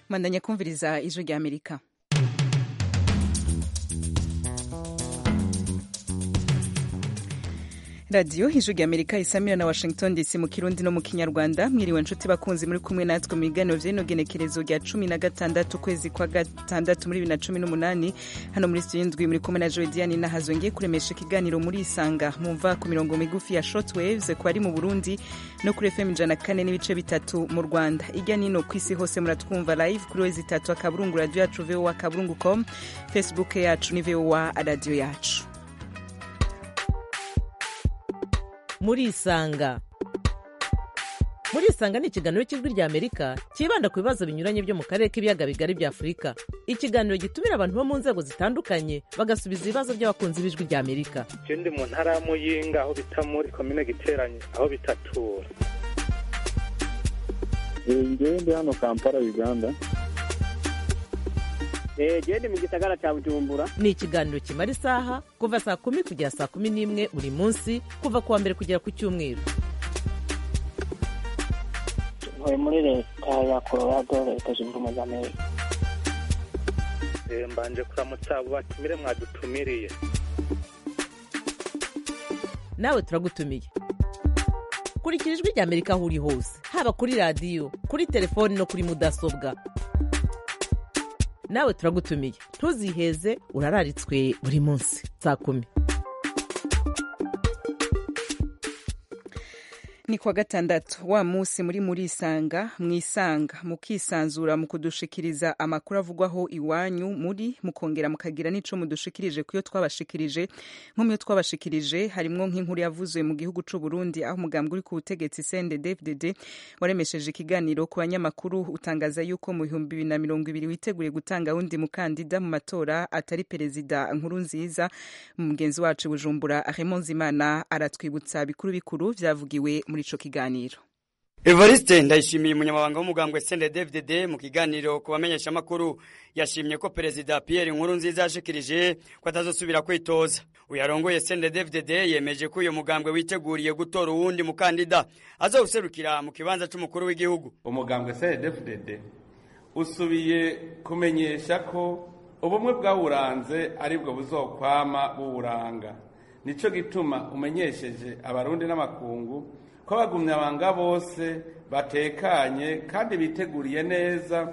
mandanya kumviriza ijwi rya amerika radiyo ijwi rya amerika isamira na washington dc mu kirundi no mu kinyarwanda mwiriwe nshuti bakunzi muri kumwe natwe mu biganiro vy'ino genekerezo rya cumi na gatandatu ukwezi kwa gatandatu muri bibiri na cumi n'umunani hano muri studio indwi muri kumwe na joe diane nahazo ngiye kuremesha ikiganiro muri isanga mumva ku mirongo migufi ya short waves ku bari mu burundi no kuri fm ijana kane n'ibice bitatu mu rwanda irya nino ku isi hose muratwumva live kuri wezi itatu akaburungu radiyo yacu voa akaburungu com facebook yacu ni voa radiyo yacu murisanga murisanga ni ikiganiro cy'ijwi rya amerika cyibanda ku bibazo binyuranye byo mu karere k'ibiyaga bigari bya afurika ikiganiro gitumira abantu bo mu nzego zitandukanye bagasubiza ibibazo by'abakunzi b'ijwi rya amerika je ndi mu ntara ya muyinga aho bita muri komine giteranye aho bitatura ngewe ndi hano kampala uganda gende mu gisagara cya bujumbura ni ikiganiro kimara isaha kuva saa kumi kugera saa kumi n'imwe buri munsi kuva ku wa mbere kugera ku cyumweru ntuye muri leta ya colorado leta zunze ubumwe za amerika Eh, mbanje kuramutsa abo batumire mwadutumiriye nawe turagutumiye kurikira ijwi rya amerika aho uri hose haba kuri radiyo kuri telefoni no kuri mudasobwa nawe turagutumiye ntuziheze urararitswe buri munsi saa kumi ni kwa gatandatu wa munsi muri murisanga mwisanga mukisanzura mu kudushikiriza amakuru avugwaho iwanyu muri mukongera mukagira n'ico mudushikirije kuyo twabashikirije nko muyo twabashikirije harimwo nk'inkuru yavuzwe mu gihugu c'u Burundi aho umugambwe uri ku butegetsi CNDD-FDD waremesheje ikiganiro ku banyamakuru utangaza yuko mu bihumbi bibiri na mirongo ibiri witeguriye gutanga wundi mukandida mu matora atari perezida nkuru nziza mugenzi wacu Bujumbura Raymond Zimana aratwibutsa bikuru bikuru vyavugiwe muri ico kiganiro Evariste ndayishimiye umunyamabanga w'umugambwe CNDD-FDD mu kiganiro ku bamenyesha makuru yashimye ko perezida Pierre Nkurunziza yashikirije ko atazosubira kwitoza uyarongoye CNDD-FDD yemeje ko uyo mugambwe witeguriye gutora uwundi mukandida azowuserukira mu kibanza c'umukuru w'igihugu umugambwe CNDD-FDD usubiye kumenyesha ko ubumwe bwawuranze aribwo buzokwama buwuranga nico gituma umenyesheje abarundi n'amakungu ko abagumyabanga bose batekanye kandi biteguriye neza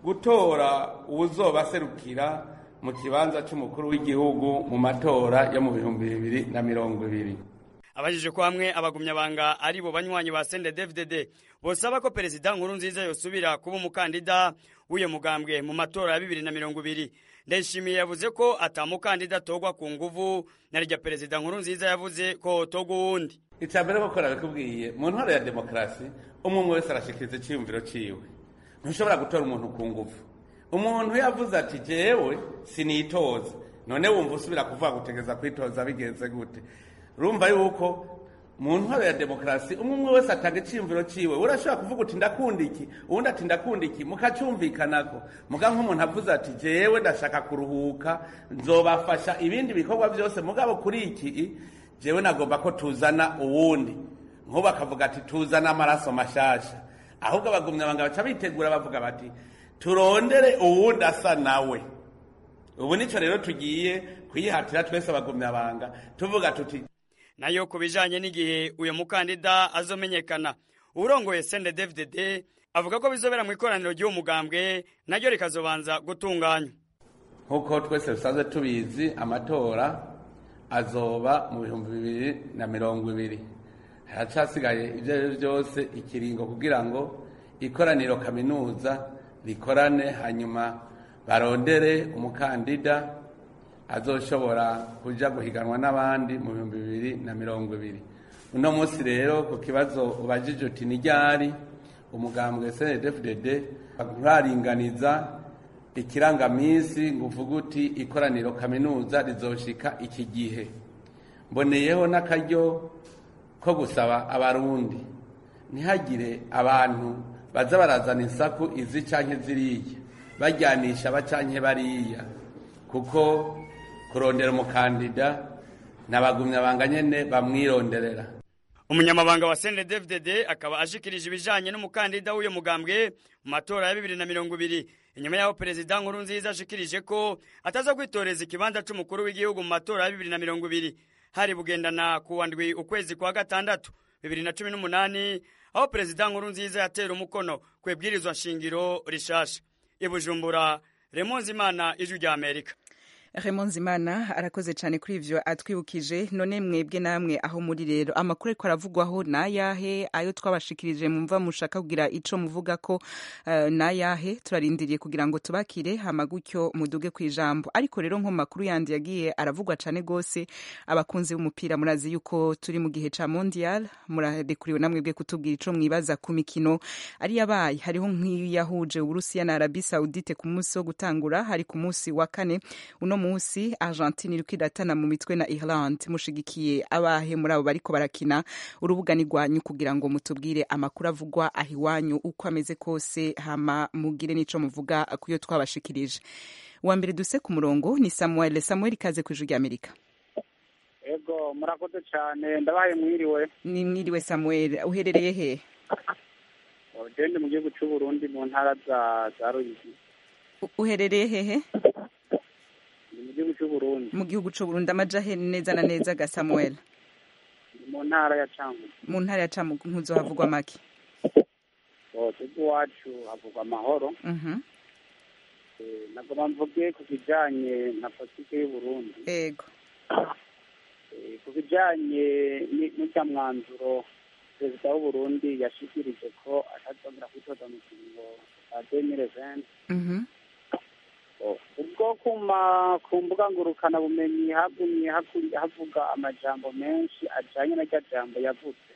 gutora uwuzobaserukira mu kibanza c'umukuru w'igihugu mu matora yo mu bihumbi bibiri na mirongo ibiri abajije ko hamwe abagumyabanga ari bo banywanyi ba CNDD-FDD bosaba ko perezida nkuru nziza yosubira kuba umukandida w'uyo mugambwe mu matora ya bibiri na mirongo ibiri ndayishimiye yavuze ko atamukandida atogwa ku nguvu na rya perezida nkuru nziza yavuze ko hotogwa uwundi icya mbere koko nabikubwiye mu ntwaro ya demokarasi umwe umwe wese arashikiriza icyiyumviro ciwe ntushobora gutora umuntu ku nguvu umuntu yavuze ati jewe sinitoza none wumva usubira kuvuga gutegeza kwitoza bigenze gute urumva yuko mu ntwaro ya demokarasi umwe umwe wese atanga icyiyumviro ciwe urashobora kuvuga uti ndakunda iki uwundi ati ndakunda iki mukacyumvikanako muga nk'umuntu avuze ati jewe ndashaka kuruhuka nzobafasha ibindi bikorwa byose mugabo kuri iki jewe nagomba ko tuzana uwundi nk'ubu akavuga ati tuzana amaraso mashasha ahubwo abagumyabanga baca bitegura bavuga bati turondere uwundi asa nawe ubu nico rero tugiye kuyihatira twese abagumyabanga tuvuga tuti nayo ku bijanye n'igihe uyo mukandida azomenyekana urongoye CNDD-FDD avuga ko bizobera mu ikoraniro ry'uwo mugambwe naryo rikazobanza gutunganywa nk'uko twese dusanzwe tubizi amatora azoba mu bihumbi bibiri na mirongo ibiri haracasigaye ibyo ari byo byose ikiringo kugira ngo ikoraniro kaminuza rikorane hanyuma barondere umukandida azoshobora kuja guhiganwa n'abandi mu bihumbi bibiri na mirongo ibiri uno munsi rero ku kibazo ubajije uti ni ryari umugambwe CNDD-FDD nturaringaniza ikirangaminsi ngo uvuge uti ikoraniro kaminuza rizoshika iki gihe mboneyeho n'akaryo ko gusaba abarundi ntihagire abantu baza barazana insaku izi canke ziriya bajyanisha bacanke bariya kuko kurondera umukandida n'abagumyabanga nyene bamwironderera umunyamabanga wa CNDD-FDD akaba ashikirije ibijanye n'umukandida w'uyo mugambwe mu matora ya bibiri na mirongo ibiri inyuma y'aho perezida nkuru nziza ashikirije ko ataza kwitoreza ikibanza c'umukuru w'igihugu mu matora ya bibiri na mirongo ibiri hari bugendana ku wa ndwi ukwezi kwa gatandatu bibiri na cumi n'umunani aho perezida nkuru nziza yatera umukono ku ibwirizwa nshingiro rishasha i bujumbura remonzi imana ijwi rya amerika Raymond Zimana arakoze cyane kuri ivyo atwibukije none mwebwe namwe aho muri rero amakuru ariko aravugwaho nayahe ayo twabashikirije mumva mushaka kugira ico muvuga ko uh, nayahe turarindiriye kugira ngo tubakire hama gutyo muduge ku ijambo ariko rero nko makuru yandi yagiye aravugwa cyane gose abakunzi b'umupira murazi yuko turi mu gihe ca mondial murarekuriwe namwe bwe kutubwira ico mwibaza ku mikino ari yabaye hariho nk'iyahuje Uburusiya na Arabie Saoudite ku munsi wo gutangura hari ku munsi wa kane uno munsi Argentine iriko iratana mu mitwe na Ireland mushigikiye abahe muri abo bariko barakina urubuga ni rwanyu kugira ngo mutubwire amakuru avugwa aho iwanyu uko ameze kose hama mugire n'ico muvuga kuyo twabashikirije uwa mbere duse ku murongo ni Samuel Samuel ikaze ku ijwi ry'Amerika ego murakoze cyane ndabaye mwiriwe ni mwiriwe Samuel uherereye he ugende mu gihugu cy'u Burundi mu ntara za za Ruyigi uherereye hehe mu gihugu cy'u Burundi mu gihugu cy'u Burundi amaja he neza na neza ga Samuel mu ntara ya Cankuzo mu ntara ya Cankuzo havugwa make twebwe iwacu havugwa amahoro mhm nagoma mvuge ku kijanye na politiki y'u Burundi ego ku bijanye n'icya mwanzuro perezida w'u Burundi yashikirije ko atazongera kwitoza mu kiringo cya demire venti ubwo kuma ku mbuga ngurukana bumenyi hagumye havuga amajambo menshi ajanye na rya jambo yavutse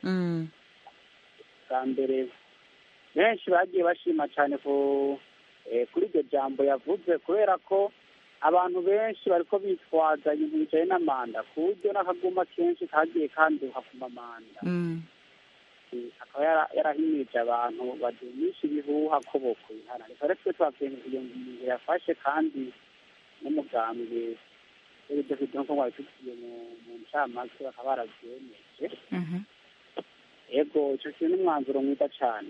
bwa mbere benshi bagiye bashima cyane ku kuri iryo jambo yavuze kubera ko abantu benshi bariko bitwaza ibintu bijanye n'amanda ku buryo n'akaguma kenshi kagiye kanduka ku mamanda akaba yarahimirije abantu badumisha ibihuha ko bokwihana reka rero twe twakwemeza iyo ngingo yafashe kandi n'umugambwe w'ibidafite nkuko mwabitubwiye mu ncamake bakaba baravyemeje ego ico kintu n'umwanzuro mwiza cane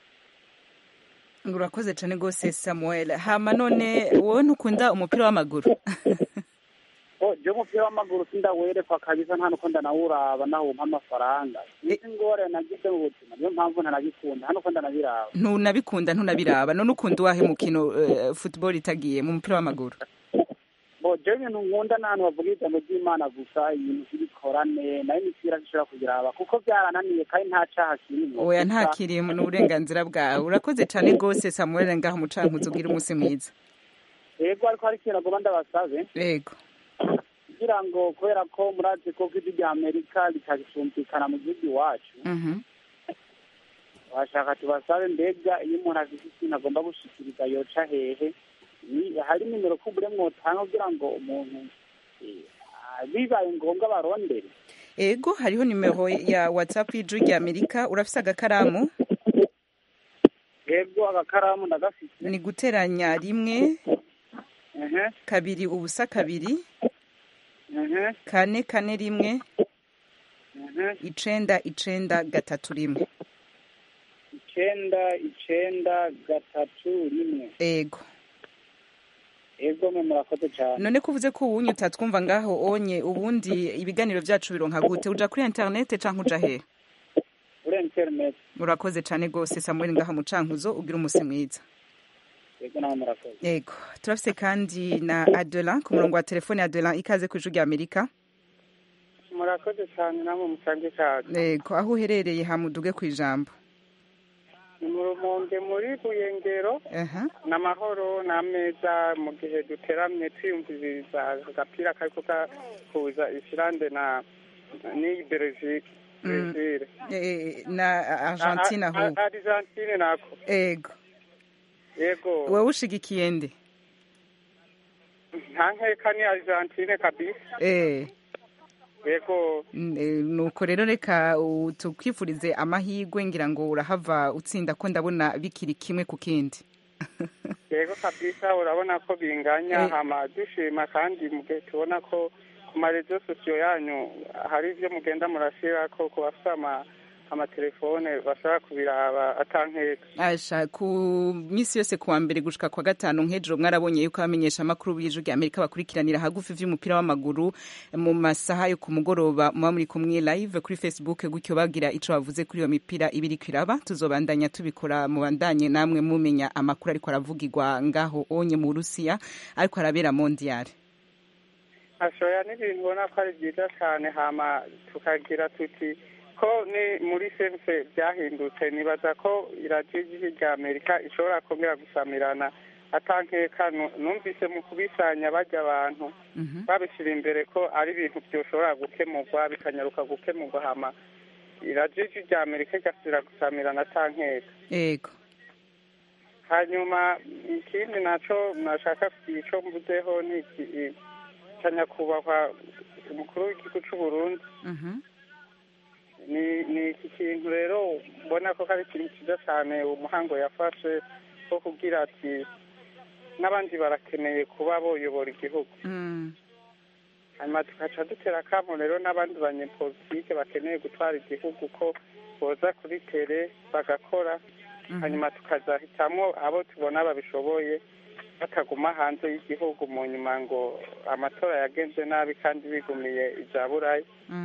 urakoze cyane rwose samuel hama none wowe ntukunda umupira w'amaguru je umupira w'amaguru sindawerekwa kabisa nta nuko ndanawuraba nawumpa amafaranga izi ngore nagize mu buzima niyo mpamvu ntanabikunda nta nuko ndanabiraba ntunabikunda ntunabiraba none ukunda uwahe mukino uh, football itagiye mu mupira w'amaguru bo je ibintu nkunda n'ahantu bavuga ijambo ry'imana gusa ibintu by'ibikorane nayo imipira zishobora kubiraba kuko byarananiye kandi nta caha kirimo oya nta kirimo ni uburenganzira bwawe urakoze cyane rwose samuel ngaho umucankuzi ugira umunsi mwiza yego ariko hari ikintu agomba ndabasabe yego kugira ngo kubera ko murazi ko ijwi rya amerika ritagisumvikana mu gihugu iwacu washaka tubasabe mbega iyo umuntu afite ikintu agomba gushikiriza yoca hehe hari nimero kubure mwotanga kugira ngo umuntu bibaye ngombwa barondere ego hariho nimero ya whatsapp y'ijwi rya amerika urafise agakaramu ego agakaramu ndagafite ni guteranya rimwe kabiri ubusa kabiri kane kane rimwe icenda icenda gatatu rimwe icenda icenda gatatu rimwe ego ego mwe murakoze cyane none ko uvuze ko uwunye utatwumva ngaho onye ubundi ibiganiro byacu bironka gute uja kuri interinete canke uja hehe kuri interinete urakoze cyane rwose samuel ngaha mu cankuzo ugira umusi mwiza ego nawe murakoze yego turafise kandi na adelan ku murongo wa telefone adelan ikaze ku ijwi rya amerika murakoze cyane namwe musange cyane yego aho uherereye hamuduge ku ijambo ni mu rumonge muri buyengero n'amahoro n'ameza mu gihe duteramye twiyumviriza agapira kariko gahuza isilande na n'iyi brezil na argentine ahubwo argentine nako ego yego wowe ushigikiye nde nta nkeka ni argentine kabisa eh yego nuko rero reka tukwifurize amahirwe ngira ngo urahava utsinda ko ndabona bikiri kimwe ku kindi yego kabisa urabona ko binganya hama dushima kandi mu gihe tubona ko ku marezo sosiyo yanyu hari ibyo mugenda murashyira ko ku bafite amatelefone bashobora kubiraba atankeka asha ku minsi yose kuwa mbere gushika kwa gatanu nk'ejo mwarabonye yuko abamenyesha amakuru b'ijwi rya amerika bakurikiranira hagufi vy'umupira w'amaguru mu masaha yo ku mugoroba muba muri kumwe live kuri facebook gutyo bagira ico bavuze kuri iyo mipira ibiri kwiraba tuzobandanya tubikora mubandanye namwe mumenya amakuru ariko aravugirwa ngaho onye mu burusiya ariko arabera mondial ashoya n'ibintu ubona ko ari byiza cyane hama tukagira tuti ko ni muri sense byahindutse nibaza ko iradiyo y'igihugu rya amerika ishobora kongera gusamirana atankeka numvise mu kubisanya bajya abantu babishyira imbere ko ari ibintu byoshobora gukemurwa bikanyaruka gukemurwa hama iradiyo y'igihugu rya amerika igasubira gusamirana atankeka yego hanyuma ikindi naco nashaka kugira ico mvuzeho ni iki ca nyakubahwa umukuru w'igihugu c'u burundi ni ni iki kintu rero mbona ko ari ikintu cyiza cyane umuhango yafashe wo kugira ati n'abandi barakeneye kuba boyobora igihugu hanyuma tugaca dutera akamo rero n'abandi banyepolitike bakeneye gutwara igihugu ko boza kuri tere bagakora hanyuma tukazahitamwo abo tubona babishoboye bataguma hanze y'igihugu mu nyuma ngo amatora yagenze nabi kandi bigumiye ibya burayi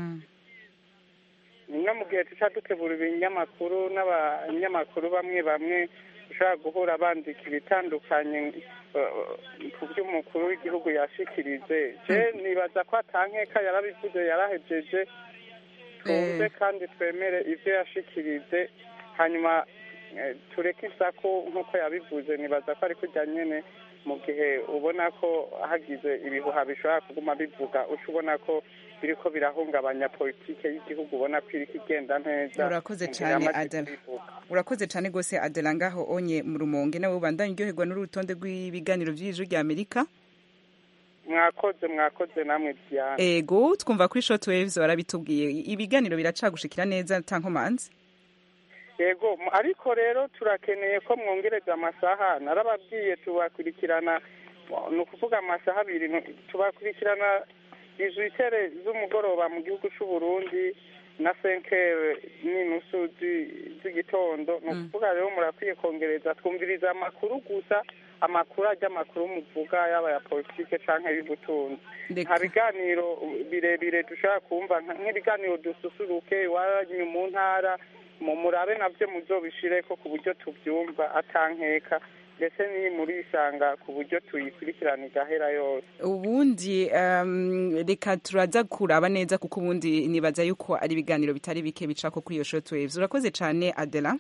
no mu gihe tuca dutegura ibinyamakuru n'abanyamakuru bamwe bamwe ushobora guhura bandika ibitandukanye ku by'umukuru w'igihugu yashikirije je nibaza ko atankeka yarabivuze yarahejeje twumve kandi twemere ibyo yashikirije hanyuma tureke isaku nk'uko yabivuze nibaza ko ari kujya nyine mu gihe ubona ko hagize ibihuha bishobora kuguma bivuga uca ubona ko biriko birahungabanya politike y'igihugu ubona ko iriko igenda neza urakoze cyane adela urakoze cyane rwose adela ngaho onye mu rumonge nawe ubandanye uryoherwa n'urutonde rw'ibiganiro by'ijwi rya amerika mwakoze mwakoze namwe diane ego twumva kuri short waves barabitubwiye ibiganiro biracagushikira neza ntankomanzi yego ariko rero turakeneye ko mwongereza amasaha narababwiye tubakurikirana ni ukuvuga amasaha abiri tubakurikirana izitere z'umugoroba mu gihugu cy'u Burundi na senkere n'inusu z'igitondo ni ukuvuga rero murakwiye kongereza twumviriza amakuru gusa amakuru ajya amakuru muvuga yaba ya politike cyangwa y'ubutunzi nta biganiro birebire dushobora kumva nk'ibiganiro dususuruke iwanyu mu ntara murabe nabyo muzobishire ko ku buryo tubyumva atankeka ndetse n'iyi muri isanga ku buryo tuyikurikirana igahera yose ubundi reka turaza kuraba neza kuko ubundi nibaza yuko ari ibiganiro bitari bike bicako kuri iyo short waves urakoze cyane adela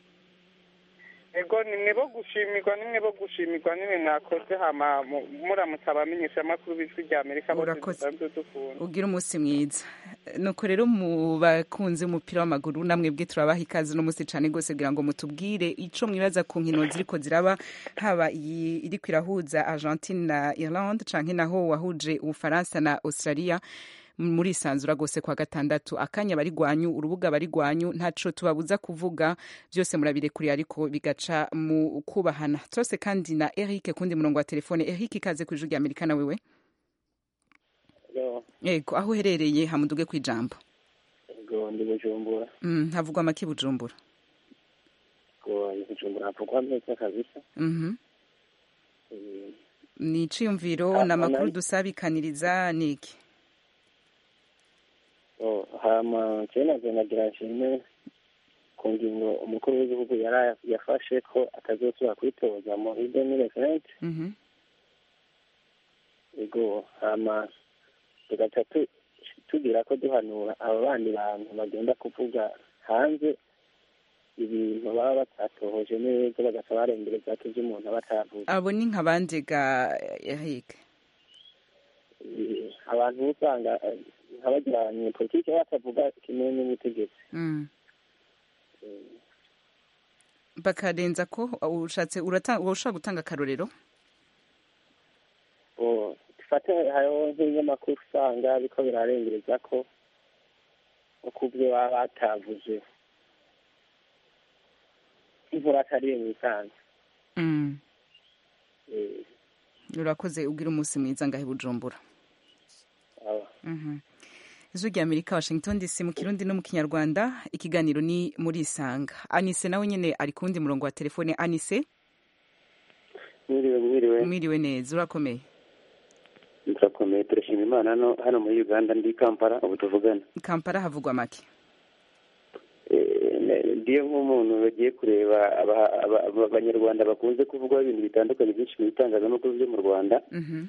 ego nimwe bo gushimirwa nimwe bo gushimirwa nimwe mwakoze hama muramutse abamenyesha amakuru b'ijwi rya amerika urakoze ugira umunsi mwiza nuko rero mu bakunzi umupira w'amaguru namwe bwe turabaha ikaze uno munsi cyane rwose kugira ngo mutubwire ico mwibaza ku nkino ziriko ziraba haba iyi iriko irahuza argentine na irlande canke naho wahuje ubufaransa na australia muri isanzura rwose kwa gatandatu akanya bari gwanyu urubuga bari gwanyu ntaco tubabuza kuvuga byose murabirekuriye ariko bigaca mu kubahana turose kandi na Eric kundi murongo wa telefone Eric ikaze ku ijwi rya Amerika na wewe yego aho uherereye hamuduge ku ijambo yego ndi bujumbura mm, havugwa make bujumbura ngo bujumbura havugwa neza kabisa mhm ni iciyumviro na makuru dusabikaniriza niki hama kera nagira nshime ku ngingo umukuru w'igihugu yafashe ko atazosubira kwitoza muri demire venti ego hama tugaca tugira ko duhanura abo bandi bantu bagenda kuvuga hanze ibintu baba batatohoje neza bagaca barengereza ko ibyo umuntu aba atavuze abo ni nka bande ga yahike abantu usanga nk'abajyanye politiki batavuga kimwe n'ubutegetsi bakarenza ko ushatse urashobora gutanga akarorero dufate hariho nk'ibinyamakuru usanga ariko birarengereza ko nko ku byo baba batavuze imvura atari mu isanzwe urakoze ubwira umunsi mwiza ngahe bujumbura ijwi rya amerika washington dc mu kirundi no mu kinyarwanda ikiganiro ni muri isanga anise nawe nyine ari ku wundi murongo wa telefone anise mwiriwe mwiriwe mwiriwe neza urakomeye turakomeye turashima imana hano hano muri uganda ndi kampala ubu tuvugana kampala havugwa make ndiyo nk'umuntu bagiye kureba abanyarwanda bakunze kuvugwaho ibintu bitandukanye byinshi mu bitangazamakuru byo mu rwanda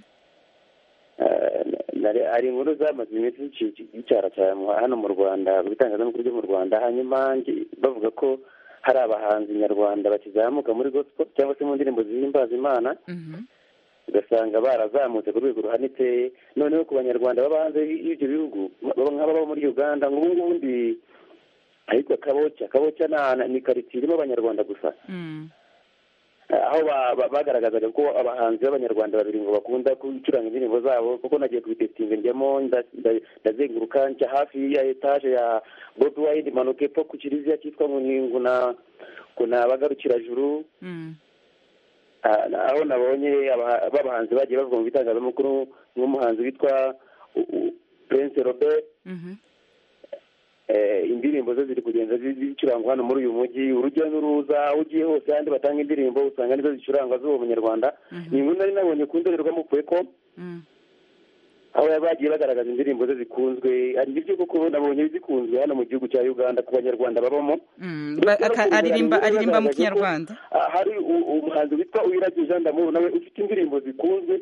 hari inkuru zamaze iminsi zicara cyane hano mu rwanda mu bitangazamakuru byo mu rwanda hanyuma bavuga ko hari abahanzi nyarwanda bakizamuka muri gospel cyangwa se mu ndirimbo zihimbaza imana ugasanga barazamutse ku rwego ruhanitse noneho ku banyarwanda baba hanze y'ibyo bihugu nk'ababa muri uganda nk'ubu ngubu ndi ahitwa kaboca kaboca ni karitsiye irimo abanyarwanda gusa aho bagaragazaga ko abahanzi b'abanyarwanda babiri ngo bakunda gucuranga indirimbo zabo kuko nagiye kubitesitinga njyamo ndazenguruka nca hafi ya etaje ya bobi wayidi manuka epfo ku kiliziya cyitwa nguna bagarukirajuru aho nabonye b'abahanzi bagiye bavuga mu bitangazamakuru nk'umuhanzi witwa prince robert indirimbo ze ziri kugenda zicurangwa hano muri uyu mujyi urujya n'uruza aho ugiye hose ahandi batanga indirimbo usanga nizo zicurangwa z'uwo munyarwanda ni inkuru nari nabonye ku ndorerwamo ko aho bagiye bagaragaza indirimbo ze zikunzwe nibyo koko nabonye zikunzwe hano mu gihugu cya uganda ku banyarwanda babamo aririmba mu kinyarwanda hari umuhanzi witwa uwirage jean d'amour nawe ufite indirimbo zikunzwe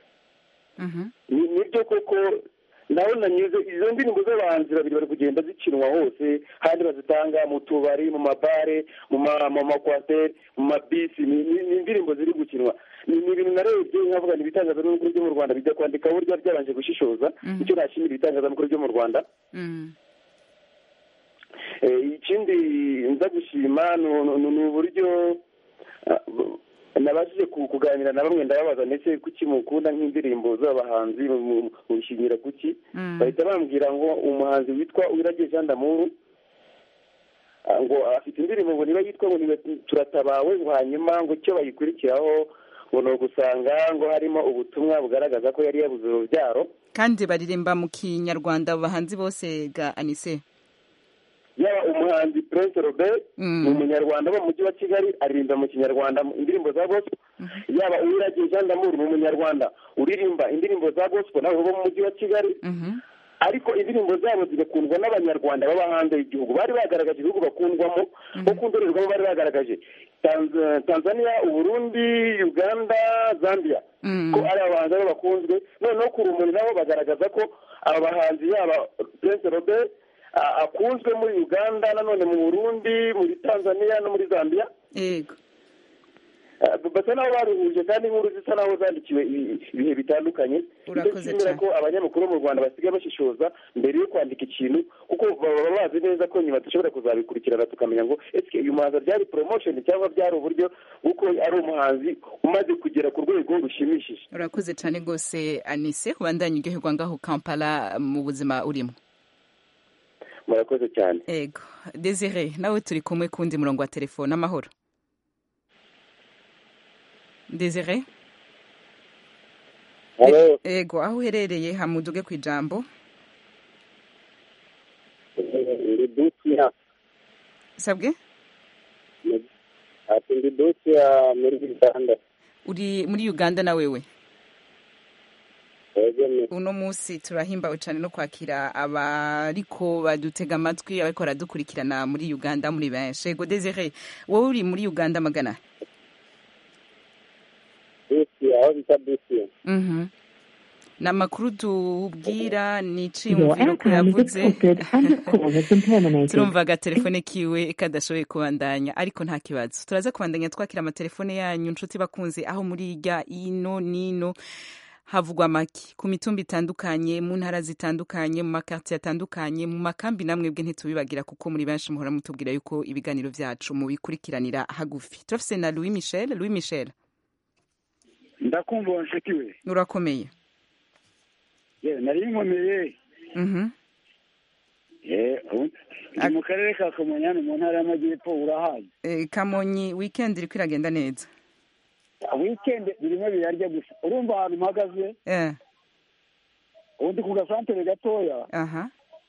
nibyo koko nawe nanyuze izo ndirimbo z'abahanzi babiri bari kugenda zikinwa hose handi bazitanga mu tubari mu mabare mu makwateri mu mabisi ni indirimbo ziri gukinwa ni ibintu narebye nkavuga ni ibitangazamakuru byo mu rwanda bijya kwandika burya byabanje gushishoza icyo nashimira ibitangazamakuru byo mu rwanda ikindi nza gushima ni uburyo nabashije kuganira na bamwe ndababaza ndetse kuki mukunda nk'indirimbo z'abahanzi mubishingira kuki bahita bambwira ngo umuhanzi witwa uwirage jean d'amour ngo afite indirimbo ngo niba yitwa ngo turatabawe ngo hanyuma ngo icyo bayikurikiraho ngo ni ugusanga ngo harimo ubutumwa bugaragaza ko yari yabuze urubyaro kandi baririmba mu kinyarwanda abahanzi bose ga anise yaba umuhanzi prince robert ni umunyarwanda wo mu mujyi wa kigali aririmba mu kinyarwanda indirimbo za gospel yaba uwiragiye jean d'amour ni umunyarwanda uririmba indirimbo za gospel nawe bo mu mujyi wa kigali ariko indirimbo zabo zigakundwa n'abanyarwanda baba hanze y'igihugu bari bagaragaje ibihugu bakundwamo nko ku ndorerwamo bari bagaragaje tanzania uburundi uganda zambia ko ari abahanzi babo bakunzwe noneho ku rumuri nabo bagaragaza ko aba bahanzi yaba prince robert akunzwe muri uganda nanone mu burundi muri tanzania no muri zambia yego basa naho baruhuje kandi inkuru zisa naho zandikiwe ibihe bitandukanye urakoze cyane ko abanyamakuru mu rwanda basigaye bashishoza mbere yo kwandika ikintu kuko baba bazi neza ko nyuma dushobora kuzabikurikirana tukamenya ngo ese uyu muhanzi byari promotion cyangwa byari uburyo bw'uko ari umuhanzi umaze kugera ku rwego rushimishije urakoze cyane rwose anise ubandanye uryoherwa ngaho kampala mu buzima urimo murakoze cyane ego desire nawe turi kumwe kundi murongo wa telefone amahoro desire ego aho uherereye hamuduge ku ijambo sabwe ati ndi dukiya muri uganda uri muri uganda na wewe uno munsi turahimbawe cyane no kwakira abariko badutega amatwi abariko baradukurikirana muri uganda muri benshi ego desire wowe uri muri uganda magana aho bita dusiya ni amakuru tubwira ni iciyumviro ko yavuze turumva agatelefone kiwe kadashoboye kubandanya ariko nta kibazo turaza kubandanya twakira amatelefone yanyu nshuti bakunze aho muri irya ino n'ino havugwa make ku mitumba itandukanye mu ntara zitandukanye mu makartiye atandukanye mu makambi namwe bwe ntitubibagira kuko muri benshi muhora mutubwira yuko ibiganiro byacu mubikurikiranira hagufi turafise na louis michel louis michel ndakumva uwo nshuti we urakomeye nari nkomeye ndi mu karere ka kamonyi hano mu ntara y'amajyepfo urahazi kamonyi wikendi iri kwiragenda neza wikendi birimo birarya gusa urumva ahantu mpagaze ubundi ku gasantere gatoya aha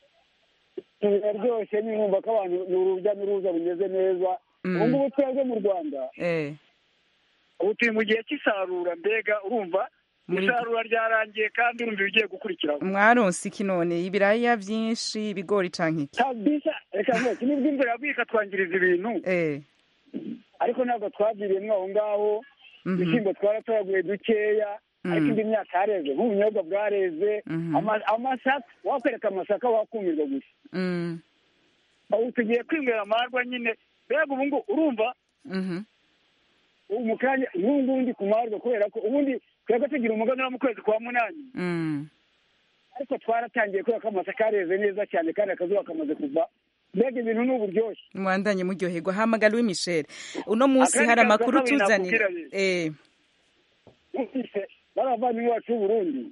biraryoshye nimwumva ko abantu ni urujya n'uruza rumeze neza ubu ngubu twebwe mu rwanda ubu turi mu gihe cy'isarura mbega urumva isarura ryarangiye kandi urumva ibigiye gukurikiraho mwaronse iki none ibiraya byinshi ibigori canke iki kabisa reka nkeke nibwo imvura yaguye ikatwangiriza ibintu ariko ntabwo twaviriyemo aho ngaho ibishyimbo twaratoraguye dukeya ariko indi myaka yareze nk'ubunyobwa bwareze amasaka wakwereka amasaka wakumirwa gusa ubu tugiye kwinywera amarwa nyine mbega ubu ngubu urumva mu kanya nk'ubu ngubu ndi ku marwa kubera ko ubundi twebwe tugira umuganura mu kwezi kwa munani ariko twaratangiye kubera ko amasaka yareze neza cyane kandi akazuba kamaze kuva mbega ibintu ni uburyoshye mwandanye muryoherwa hamagara uwi michel uno munsi hari amakuru tuzanira n'abavandimwe bacu b'uburundi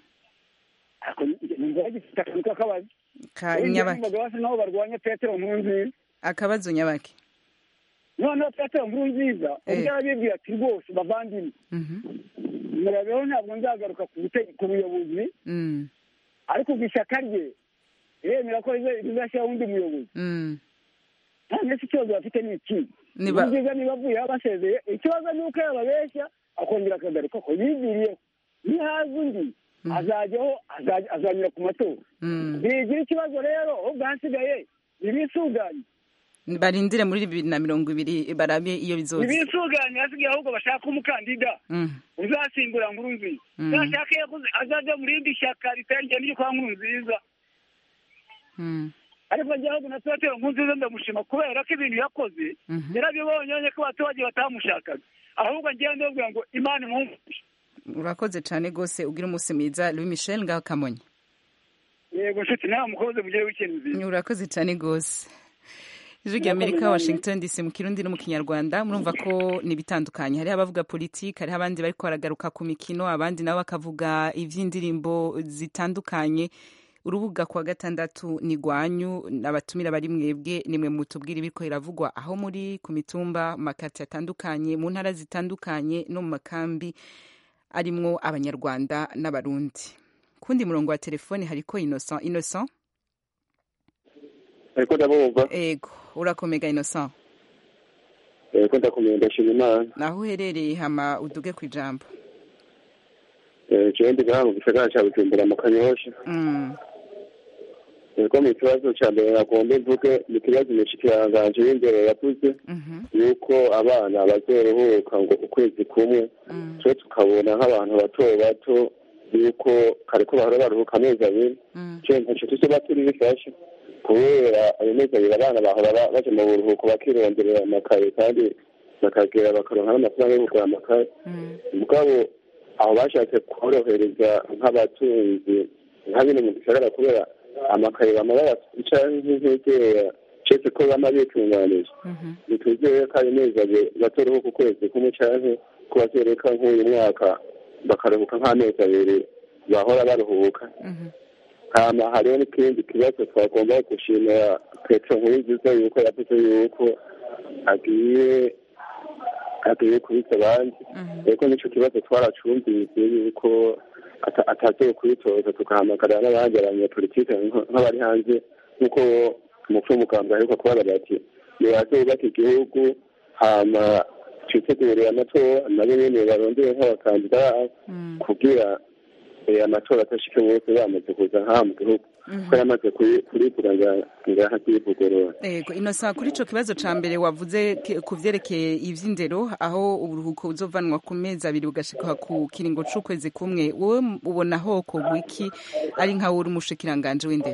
numva bagifite akantu k'akabazo nyabaki basa naho barwanya petero nkurunziza akabazo nyabaki noneho petero nkurunziza ubwo arabibwira ati rwose bavandimwe murabeho ntabwo nzagaruka ku buyobozi ariko ubwo ishyaka rye yemera ko rizashyiraho undi muyobozi nta si ikibazo bafite ni iki ni byiza niba avuyeho basezeye ikibazo ni uko yababeshya akongera akagaruka ko yigiriyeho nihaza undi azajyaho azanyura ku matora ntigira ikibazo rero ahubwo hasigaye ntibisuganye barindire muri bibiri na mirongo ibiri barabe iyo bizoza ntibisuganye hasigaye ahubwo bashaka umukandida uzasimbura nkuru nziza nashaka azajya mu rindi shyaka ritangire n'iryo kwa nkuru nziza ariko njyewe na petero nkuru nziza ndamushima kubera ko ibintu yakoze yarabibonye ko abaturage batamushakaga ahubwo ngewe ndabwira ngo imana imwumvishe urakoze cyane rwose ugira umunsi mwiza louis michel ngaho kamonyi yego nshuti nawe mukoze mugire wikendi nziza urakoze cyane rwose ijwi rya amerika washington dc mu kirundi no mu kinyarwanda murumva ko ni ibitandukanye hariho abavuga politiki hariho abandi bari baragaruka ku mikino abandi nabo bakavuga iby'indirimbo zitandukanye urubuga kuwa gatandatu ni rwanyu abatumira bari mwebwe nimwe mutubwira ibiko iravugwa aho muri ku mitumba mu makati atandukanye mu ntara zitandukanye no mu makambi arimwo abanyarwanda n'abarundi kundi murongo wa telefone hariko innocent innocent ariko ndabumva ego urakomega innocent ego ndakomeye ndashima imana naho uherereye hama uduge ku ijambo jewe ndi ngaha mu gisagara ca bujumbura mu kanyosha ego mu kibazo ca mbere nagomba mvuge ni ikibazo umushikiranganji w'imbere yavuze yuko abana bazoruhuka ngo ukwezi kumwe twe tukabona nk'abantu bato bato yuko kariko bahora baruhuka amezi abiri je ntaco tuzoba turi bifashe kubera ayo mezi abiri abana bahora baja mu buruhuko bakironderera amakaye kandi bakagera bakaronka n'amafaranga yo kugura amakaye mugabo aho bashatse korohereza nk'abatunzi nka bino mu gisagara kubera amakaye bama bayafica nk'integera cese ko bama bitunganije ntituzeye ko ayo mezi abiri batoruhuka ukwezi kumwe canke ko bazoreka nk'uyu mwaka bakaruhuka nk'amezi abiri bahora baruhuka hama hariho n'ikindi kibazo twagomba gushimira petero nkurunziza yuko yavuze yuko agiye agiye kubitsa abandi reko nico kibazo twaracumvise yuko atazoye kubitoza tukahamagarira n'abandi abanyapolitike nk'abari hanze nk'uko umupfu w'umugambwe aheruka kubabarira ati nibaze bubake igihugu hama twitegurire amatora nabo nyene barondere nk'abakandida babo kugira amatora atashike bose bamaze kuza nk'aha mu gihugu ko yamaze kurikura ngaha kuyivugurura ego inosa kuri ico kibazo ca mbere wavuze ku vyerekeye ivy'indero aho uburuhuko buzovanwa ku mezi abiri bugashika ku kiringo c'ukwezi kumwe wowe ubona hoko wiki ari nka uri umushikiranganje w'indero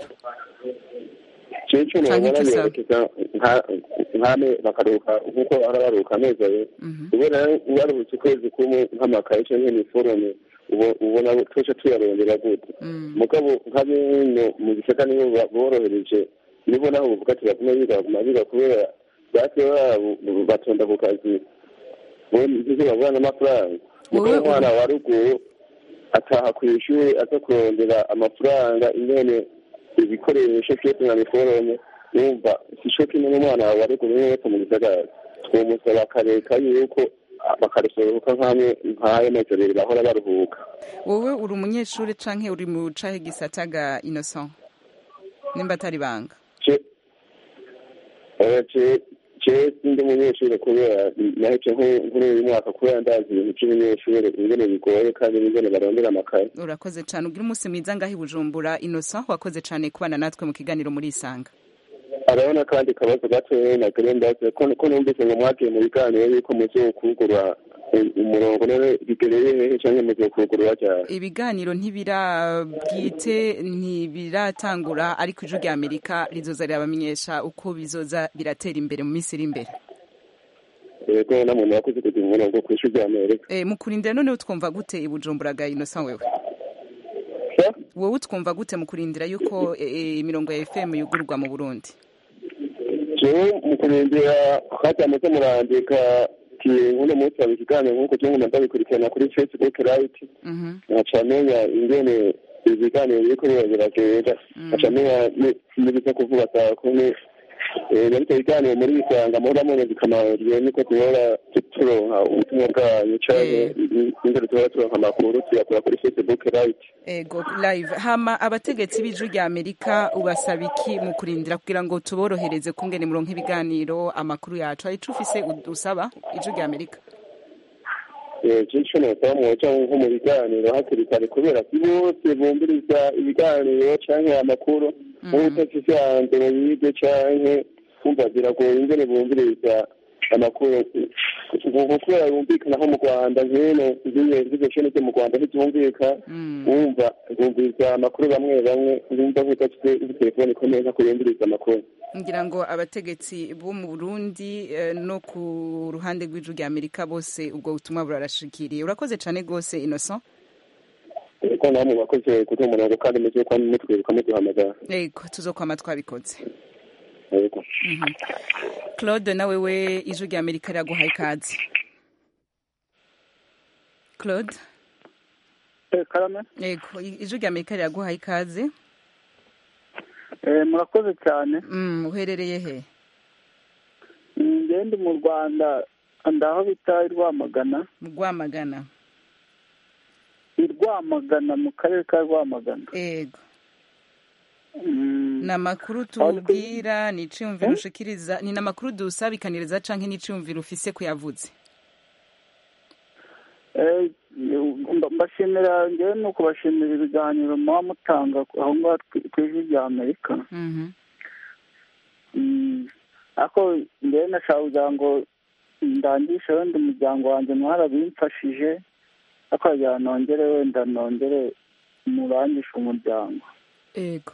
cico nobona yerekeza nkame bakaruhuka nk'uko ara baruhuka amezi abiri ubona waruhutse ukwezi kumwe nk'amakaye canke iniforome ubona twese tuyarondera gute mugabo nka bino mu gisaka nibo borohereje nibo naho buvuga ati bagume biga baguma biga kubera base babo batonda ku kazi ntibyo babona n'amafaranga mugabo umwana wa ruguru ataha ku ishuri aza kurondera amafaranga ingene ibikoresho byose nka miforome numva sico kimwe n'umwana wa ruguru niwe wese mu gisagara twomusaba akareka yuko bakarusohoka nk'amwe nk'ayo mezi abiri bahora baruhuka wowe uri umunyeshuri canke uri mu cahe gisataga innocent nimba atari banga je jewe sindi umunyeshuri kubera nahece nk'uri uyu mwaka kubera ndazi ibintu by'umunyeshuri ingene bigoye kandi n'ingene barondera amakaye urakoze cyane ugira umunsi mwiza ngaho i bujumbura innocent wakoze cyane kubana natwe mu kiganiro muri isanga arabona kandi kabazo gatoya nagire mbaze ko numvise ngo mwagiye mu biganiro yuko muzokugura umurongo none bigereye hehe canke muzokugurura ryari ibiganiro ntibirabwite ntibiratangura ariko ijwi rya amerika rizoza rirabamenyesha uko bizoza biratera imbere mu minsi iri imbere yego namuntu wakoze kugira umurongo ku ishuri rya amerika Eh, mu kurindira none utwumva gute i bujumbura ga innocent wewe wowe utwumva gute mu kurindira yuko eh, eh, imirongo ya fm yugururwa mu burundi jewe mu kurindira hajya muze murandika ti nk'uno munsi haba ikiganiro nk'uko je nguma ndabikurikirana kuri facebook right nkaca menya ingene ibiganiro biriko biba biragenda nkaca menya n'ibiza kuvuga saa kumi Eh, na bityo biganiro muri isanga muhora mubona zikamariye niko duhora turonka ubutumwa bwanyu canke ingene duhora turonka amakuru tuyakura kuri facebook right ego live hama abategetsi b'ijwi rya amerika ubasaba iki mu kurindira kugira ngo tuborohereze kungene muronka ibiganiro amakuru yacu hari ico ufise ud- usaba ijwi rya amerika cico nosaba mwoca nko mu biganiro hakiri kare kubera si bose bumviriza ibiganiro canke amakuru nk'ubutafise hanze ngo yige canke kumva biragoye ingene bumviriza amakuru kuko kubera bumvikana nko mu rwanda nkino nk'izo shene zo mu rwanda ntibyumvika wumva bumviriza amakuru bamwe bamwe wumva nk'udafite telefone ikomeye nko kuyumviriza amakuru ngira ngo abategetsi bo mu burundi eh, no ku ruhande rw'ijwi rya amerika bose ubwo butumwa burarashikiriye urakoze cane rwose innocent ko namwe bakoze kuduha umurongo kandi mugiye kuba mutwibuka muduhamagara ego tuzokwama twabikoze yego Mhm. claude nawe we ijwi rya amerika riraguhaye ikaze claude karame yego i- ijwi rya amerika riraguhaye ikaze murakoze cyane Mm, uherereye he ngende mu rwanda ndaho bita i rwamagana mu rwamagana i rwamagana mu karere ka rwamagana ego ni amakuru tubwira ni iciyumviro ushikiriza ni n'amakuru dusabikaniriza canke n'iciyumviro ufise kuyavuze Eh, mba- mbashimira ngewe ni ukubashimira ibiganiro muba mutanga aho ngaho ku- ku ijwi rya amerika Mhm. Mm, ariko ngewe nashaka kugira ngo ndangishe wenda umuryango wanjye mwarabimfashije ariko kugira nongere wenda nongere murangishe umuryango ego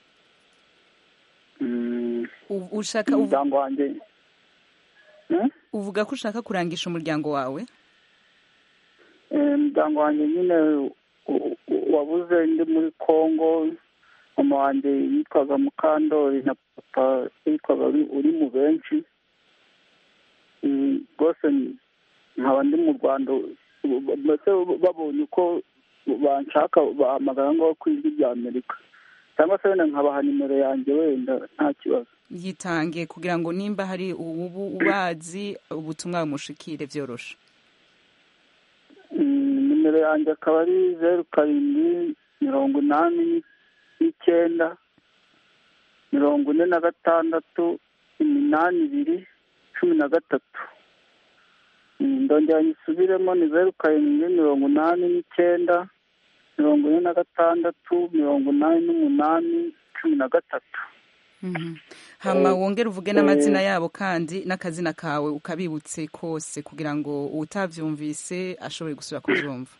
Mm, U- ushaka uvu- umuryango wanjye uvuga ko ushaka kurangisha umuryango wawe Eh, umuryango wanjye nyine u- u- wabuze ndi muri congo mama wanjye yitwaga mukandori na papa yitwaga Uri- uri mu benshi Mm, rwose nkaba ndi mu rwanda mbese babonye uko banshaka bahamagara ngo ku ijwi rya amerika cyangwa se wenda nkabaha nimero yanjye wenda nta kibazo yitange kugira ngo nimba hari ubu ubazi ubutumwa bumushikire vyoroshe Mm, nimero yanjye akaba ari zeru karindwi mirongo inani n'icyenda mirongo ine na gatandatu iminani ibiri cumi na gatatu Mm, ndongera nyisubiremo ni zeru karindwi mirongo inani n'icyenda mirongo ine na gatandatu mirongo inani n'umunani cumi na gatatu Mhm. hama wongere uvuge n'amazina yabo kandi n'akazina kawe ukabibutse kose kugira ngo utavyumvise ashobore gusubira kuvyumva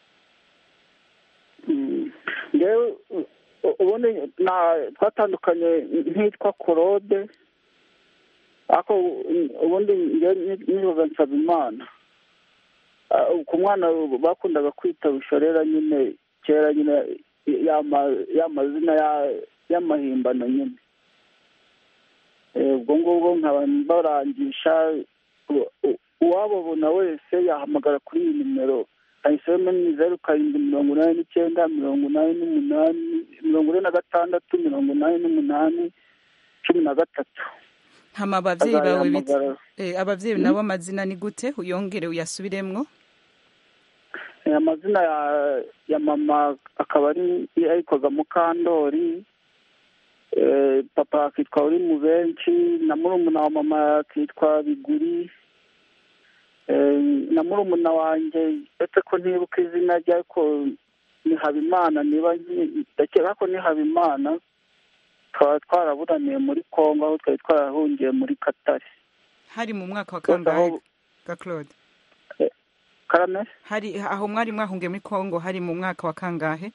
Mm. ngewe u- u- ubundi na- twatandukanye nkitwa korode ariko u- ubundi ngewe ni- nibaga nsaba imana Ah, ku mwana bakundaga kwita bushorera nyine kera nyine yama- y'amazina ya- y'amahimbano nyine Eh, ubwo ngubwo nkaba mbarangisha u- u- uwababona wese yahamagara kuri iyi nimero ahisemo ni zeru karindwi mirongo inani n'icyenda mirongo inani n'umunani mirongo ine na gatandatu mirongo inani n'umunani cumi na gatatu hama abavyeyi bawe bit- Azayahamagara. eh, abavyeyi nabo amazina ni gute uyongere uyasubiremwo Eh, amazina ya ya mama akaba ari yitwaga mukandori Eh, papa akitwa uri mu benshi na murumuna wa mama akitwa biguri Eh, na murumuna wanjye uretse ko ntibuka izina rye ariko ni habimana niba nki- ndakeka ko ni habimana tukaba twaraburaniye muri kongo aho twari twarahungiye muri katari hari mu mwaka wa Rwose kangahe aho- ga claude karame hari aho mwari mwahungiye muri congo hari mu mwaka wa kangahe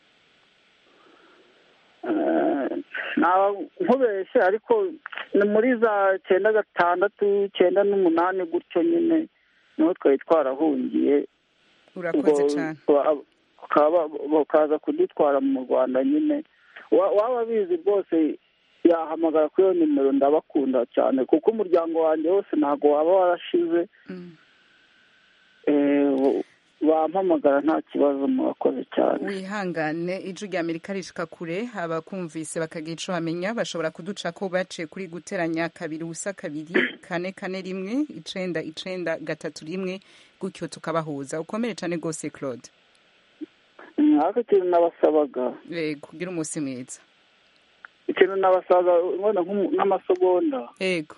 naba nkubeshye ariko ni muri za cyenda gatandatu cyenda n'umunani gutyo nyine niho twari twarahungiye urakoze cyane bakaza kudutwara mu rwanda nyine Wa- waba abizi rwose yahamagara kuri iyo nimero ndabakunda cyane kuko umuryango wanjye wose ntabwo waba warashize Eh, bampamagara nta kibazo murakoze cyane wihangane ijwi rya amerika rishika kure abakumvise bakagira ico bamenya bashobora kuduca ko baciye kuri guteranya kabiri ubusa kabiri kane kane rimwe icenda icenda gatatu rimwe gutyo tukabahuza ukomere cane rwose claude Mm, ariko ikintu nabasabaga yego kugira umunsi mwiza ikintu nabasabaga wenda nk'umu- nk'amasegonda yego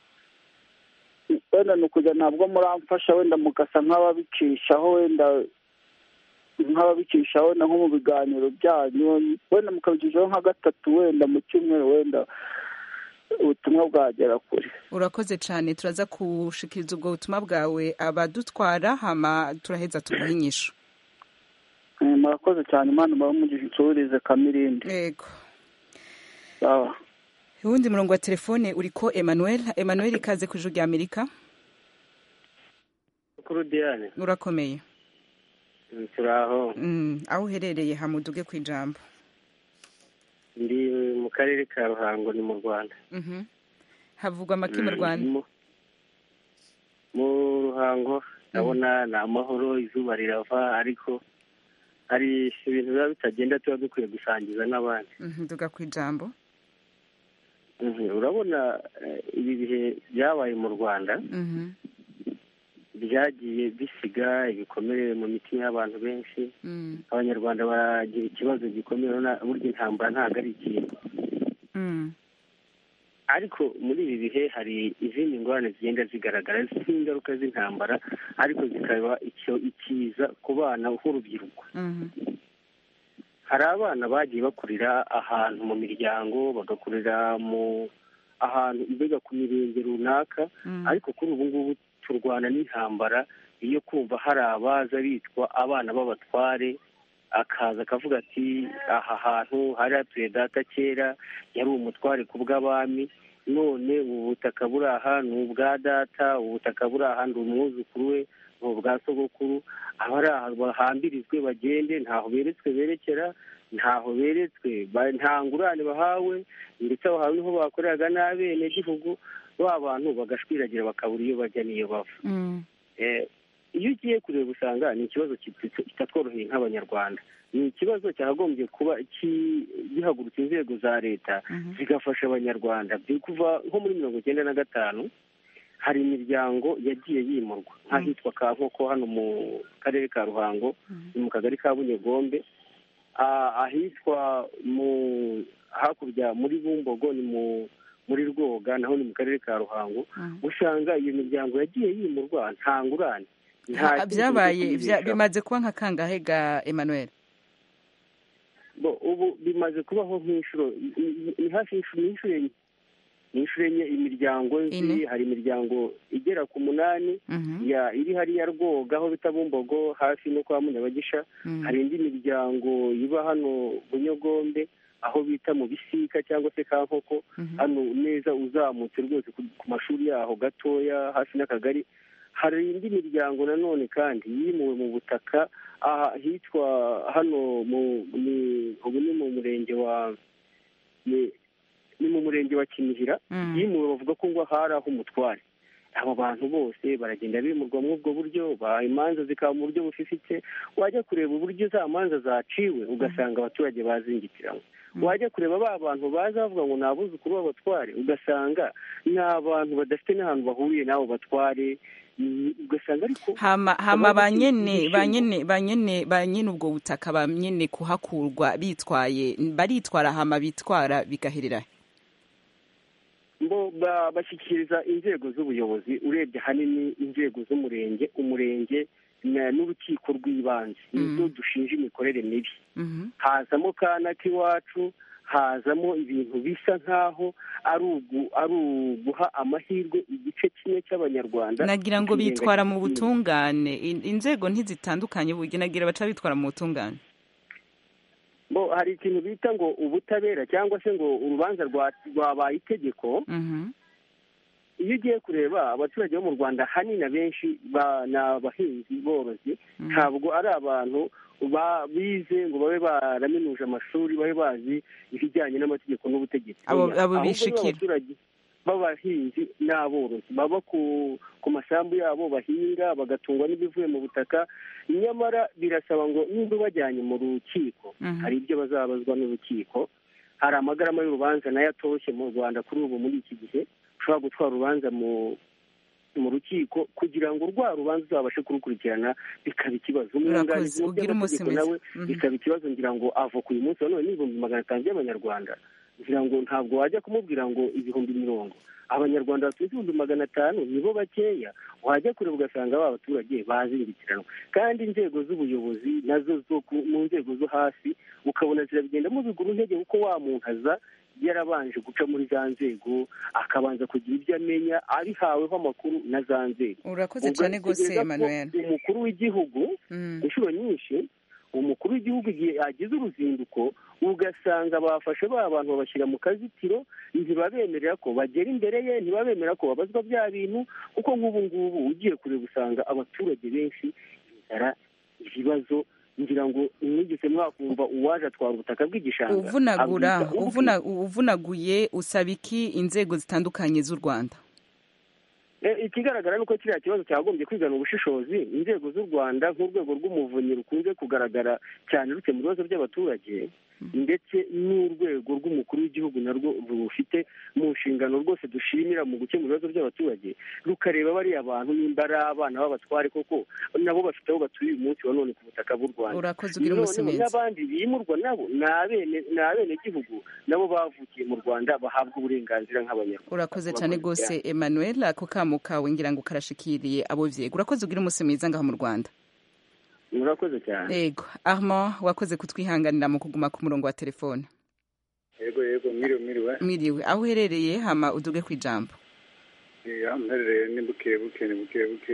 wenda ni ukujya ntabwo muramfasha wenda mugasa nk'ababicishaho wenda nk'ababicishaho wenda nko mu biganiro byanyu wenda mukabicishaho nka gatatu wenda mu cyumweru wenda ubutumwa bwagera kure urakoze cane turaza kushikiriza ubwo butumwa bwawe abadutwara hama turaheza tuguha inyishu Eh, murakoze cyane imana muramugisha insubirize kamirindi yego sawa uwundi murongo wa telefone uriko emmanuel emmanuel ikaze ku ijwi rya amerika kuri diane urakomeye turaho Mm, aho uherereye hamuduge ku ijambo ndi mu karere ka ruhango ni mu rwanda Mhm. havugwa amaki mu Mm, rwanda mu- mu ruhango ndabona ni amahoro izuba rirava ariko hari ibintu biba bitagenda tuba dukwiye gusangiza n'abandi Mhm, duga ku ijambo Mhm, urabona eh, ibi bihe byabaye mu rwanda Mhm, byagiye bisiga ibikomere mu mitima y'abantu benshi mm, abanyarwanda baragira ikibazo gikomeye urabona burya intambara ntabwo ari ikintu mm, ariko muri ibi bihe hari izindi ngorane zigenda zigaragara z'ingaruka z'intambara ariko zikaba icyo ikiza ku bana nk'urubyiruko mhm, hari abana bagiye bakurira ahantu mu miryango bagakurira mu ahantu mbega ku mirenge runaka mm, ariko kuri ubu ngubu turwana n'intambara iyo kumva hari abaza bitwa abana b'abatware akaza akavuga ati aha hantu hari hatuye data kera yari umutware ku bw'abami none ubu butaka buri aha ni ubwa data ubu butaka buri aha ni umwuzukuru we ni ubwa sogokuru abari aha bahambirizwe bagende ntaho beretswe berekera ntaho beretswe ba- nta ngurane bahawe ndetse aho hantu niho bakoreraga n'abenegihugu ba bantu bagashwiragira bakabura iyo bajya n'iyo bava mm, Eh, iyo ugiye kureba usanga ni ikibazo kit- kitatworoheye nk'abanyarwanda ni ikibazo cyakagombye kuba ki- gihagurutsa inzego za leta mhm, zigafasha abanyarwanda Biri kuva nko muri mirongo icyenda na gatanu hari imiryango yagiye yimurwa nk'ahitwa kankoko hano mu karere ka ruhango ni mu kagari ka bunyegombe Ah, ahitwa mu hakurya muri bumbogo ni mu muri rwoga naho ni mu karere ka ruhango mhm. usanga iyo miryango yagiye yimurwa nta ngurane nta Ha- kindi byabaye cyo bya- kuyibeshaho. bimaze kuba nka kangahe ga emmanuel Bo, ubu bimaze kubaho nk'inshuro ni- ni hafi y'inshuro ni inshuro enye ni inshuro enye imiryango nzi Ine. hari imiryango igera ku munani Mhm, ya iri hariya rwoga aho bita bumbogo hafi no kwa munyabagisha mhm, hari indi miryango iba hano bunyogombe aho bita mu bisika cyangwa se kankoko mhm, hano neza uzamutse rwose ku ku mashuri yaho gatoya hafi n'akagari hari indi miryango nanone kandi yimuwe mu butaka aha hitwa hano mu ni ubu ni mu murenge wa ni ni mu murenge wa kinihira mm, yimuwe bavuga ko ngo hari aho umutware abo bantu bose baragenda bimurwa muri ubwo buryo ba imanza zikaba mu buryo bufifitse wajya kureba uburyo za manza zaciwe ugasanga abaturage bazingitiranywe wajya kureba ba bantu baza bavuga ngo ni abuzukuru b'abatware ugasanga ni abantu badafite n'ahantu bahuriye n'abo batware ugasanga ariko hama hama banyene banyene banyene banyene ubwo butaka banyene kuhakurwa bitwaye baritwara hama bitwara bigaherera bo bashyikiriza inzego z'ubuyobozi urebye ahanini inzego z'umurenge umurenge n'urukiko rw'ibanze nizo dushinja imikorere mibi hazamo kana k'iwacu hazamo ibintu bisa nk'aho ari uguha amahirwe igice kimwe cy'abanyarwanda nagira ngo bitwara mu butungane inzego ntizitandukanye nagira baca bitwara mu butungane bo hari ikintu bita ngo ubutabera cyangwa se ngo urubanza rwabaye itegeko iyo ugiye kureba abaturage bo mu rwanda ahanini abenshi ni abahinzi borozi ntabwo ari abantu bize ngo babe baraminuje amashuri babe bazi ibijyanye n'amategeko n'ubutegetsi abo bishikira abaturage b'abahinzi n'aborozi baba ku masambu yabo bahinga bagatungwa n'ibivuye mu butaka nyamara birasaba ngo niba bajyanye mu rukiko hari ibyo bazabazwa n'urukiko hari amagarama y'urubanza nayo atoshye mu rwanda kuri ubu muri iki gihe ushobora gutwara urubanza mu mu rukiko kugira ngo rwa rubanza uzabashe kurukurikirana bikaba ikibazo umwunganizi mu by'amategeko nawe bikaba ikibazo ngira ngo avoka uyu munsi wa none n'ibihumbi magana atanu by'abanyarwanda ngira ngo ntabwo wajya kumubwira ngo ibihumbi mirongo abanyarwanda bafite ibihumbi magana atanu nibo bakeya wajya kureba ugasanga ba baturage bazingitiranwa kandi inzego z'ubuyobozi nazo zo mu nzego zo hasi ukabona zirabigendamo bigura intege kuko wa muntu aza yarabanje guca muri za nzego akabanza kugira ibyo amenya abihaweho amakuru na za nzego urakoze cyane rwose Emmanuel umukuru w'igihugu inshuro nyinshi umukuru w'igihugu igihe yagize uruzinduko ugasanga bafashe ba bantu babashyira mu kazitiro ntibabemerera ko bagera imbere ye ntibabemera ko babazwa bya bintu kuko nk'ubu ngubu ugiye kureba usanga abaturage benshi inzara ibibazo ngira ngo mwigeze mwakumva uwaje atwara ubutaka bw'igishanga uvunagura uvunaguye usaba iki inzego zitandukanye z'u rwanda ikigaragara ni uko kiriya kibazo cyagombye kwigana ubushishozi inzego z'u rwanda nk'urwego rw'umuvunyi rukunze kugaragara cyane rukemura ibibazo by'abaturage ndetse n'urwego rw'umukuru w'igihugu narwo rufite mu nshingano rwose dushimira mu gukemura ibibazo by'abaturage rukareba bariya bantu nimba ari abana b'abatware koko nabo bafite aho batuye uyu munsi wa none ku butaka bw'u rwanda urakoze ugira umunsi mwiza n'abandi bimurwa nabo ni abenegihugu nabo bavukiye mu rwanda bahabwa uburenganzira nk'abanyarwanda urakoze cyane rwose emmanuel ako kamo kawe ngira ngo karashikiriye abo vyega urakoze ugira umunsi mwiza ngaho mu rwanda murakoze cyane yego armand wakoze kutwihanganira mu kuguma ku murongo wa telefone yego yego mwiriwe mwiriwe mwiriwe aho uherereye hama uduge ku ijambo aho mperereye ni buke buke ni buke buke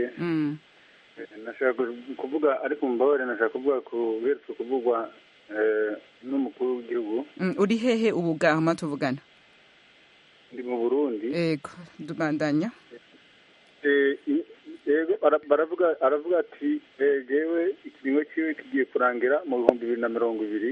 nashaka kuvuga ariko mubabare nashaka kuvuga ku beretse kuvugwa n'umukuru w'igihugu uri hehe ubu gahama tuvugana ndi mu burundi yego dubandanya yego baravuga aravuga ati yewe ikiringo cyiwe kigiye kurangira mu bihumbi bibiri na mirongo ibiri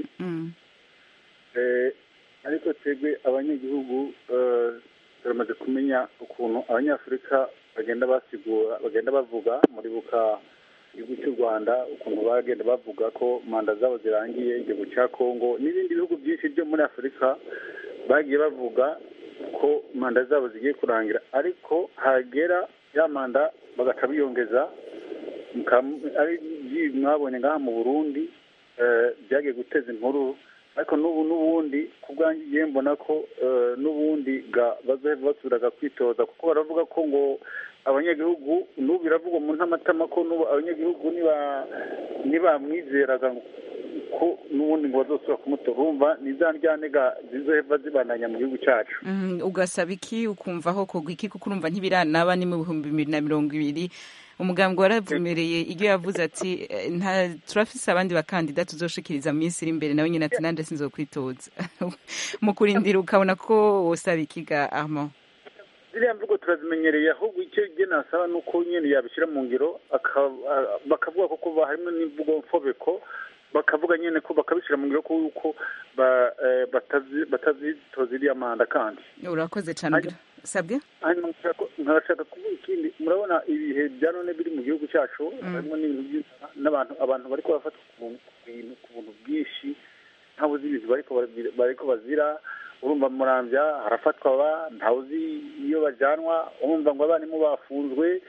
ariko twebwe abanyagihugu turamaze kumenya ukuntu abanyafurika bagenda basigura bagenda bavuga muri buka igihugu cy'u rwanda ukuntu bagenda bavuga ko manda zabo zirangiye igihugu cya kongo n'ibindi bihugu byinshi byo muri afurika bagiye bavuga ko manda zabo zigiye kurangira ariko hagera ya manda bagaca biyongeza ari mwabonye ngaha mu burundi byagiye guteza inkuru ariko n'ubu n'ubundi ku bwanjye igihe mbona ko n'ubundi basubiraga kwitoza kuko baravuga ko ngo abanyagihugu n'ubu biravugwa mu ntamatama ko n'ubu abanyagihugu ntibamwizeraga ko n'ubundi ngo bazosubira kumutora urumva ni za ndyantega zizoheva zibandanya mu gihugu cyacu ugasaba iki ukumvaho kugwa iki kuko urumva ntibiranaba ni mu bihumbi bibiri na mirongo ibiri umugambwe waravumereye iyo yavuze ati nta turafise abandi bakandida tuzoshikiriza mu minsi iri imbere nawe nyine ati nande sinzokwitoza mu kurindira ukabona ko wosaba ikiga armand ziriya mvugo turazimenyereye ahubwo icyo igihe nasaba ni uko nyine yabishyira mu ngiro bakavuga ko harimo n'imvugo mfobeko bakavuga nyine ko bakabishyira mu ngiro kuko batazitoza iriya manda kandi urakoze cyane sabwe hanyuma nkashaka kuvuga ikindi murabona ibihe bya none biri mu gihugu cyacu harimo n'ibintu by'inzara n'abantu abantu bari kubafatwa ku bintu ku buntu bwinshi ntawe uzi ibintu bariko bazira urumva murambya harafatwa aba ntawe uzi iyo bajyanwa urumva ngo abarimu bafunzwe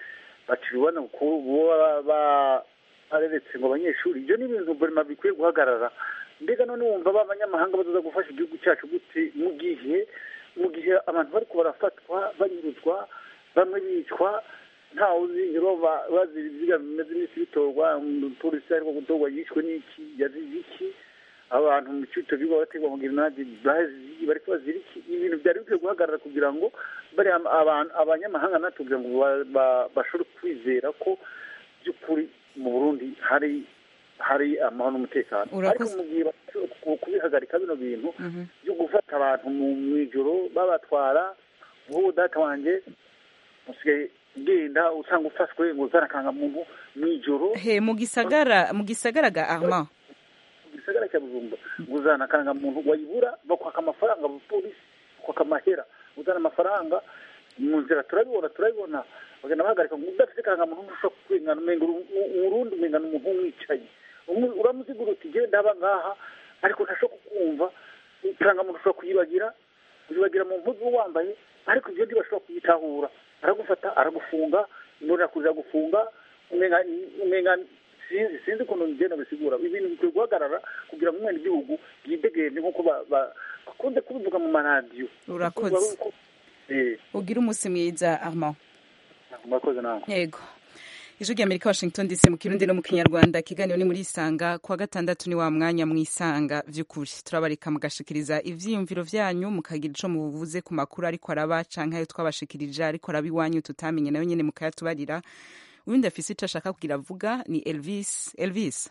bacira urubanza ku bo bareretse ngo abanyeshuri ibyo ni ibintu burema bikwiye guhagarara mbega none wumva b'abanyamahanga bazaza gufasha igihugu cyacu gute mu gihe mu gihe abantu bari barafatwa banyuruzwa bamwe bicwa ntawe uzi rero bazira ibiziga bimeze n'isi bitorwa umupolisi ariko gutorwa yishwe n'iki yazize iki abantu mu cyito biba bategwa mu grenade bazi bariko bazira iki ibintu byari bikwiye guhagarara kugira ngo bari abanyamahanga natubwira ngo bashobore kwizera ko by'ukuri mu burundi hari hari amahoro n'umutekano ariko mu gihe kubihagarika bino bintu byo gufata abantu mu ijoro babatwara nk'ubu data wanjye usigaye ugenda usanga ufashwe ngo uzarakanga muntu mu ijoro he mu gisagara mu gisagara ga arma mu gisagara cya bujumba ngo uzanakanga muntu wayibura bakwaka amafaranga abapolisi bakwaka amahera uzana amafaranga mu nzira turabibona turabibona bagenda bahagarika ngo udafite karangamuntu ntushobora kurengana umenga urundi umenga ni umuntu umwicaye uramuzigura uti genda aba ngaha ariko ntashobora kukumva karangamuntu ushobora kuyibagira kuyibagira mu mpuzu wambaye ariko ibyo ntibashobora kuyitahura aragufata aragufunga imbonerakure iragufunga umenga sinzi sinzi ukuntu bigenda bisigura ibintu bikwiye guhagarara kugira ngo umwene igihugu yidegembye nk'uko bakunze kubivuga mu maradiyo urakoze ugira umunsi mwiza armand murakoze nawe yego ijwi ry'amerika washington dc mu kirundi no mu kinyarwanda ikiganiro ni muri isanga kuwa gatandatu ni wa mwanya mu isanga by'ukuri turabareka mugashikiriza ivyiyumviro vyanyu mukagira ico muvuze ku makuru ariko araba canke ayo twabashikirije ariko araba iwanyu tutamenye nayo nyene mukayatubarira uwundi afise ico ashaka kugira avuga ni elvis elvis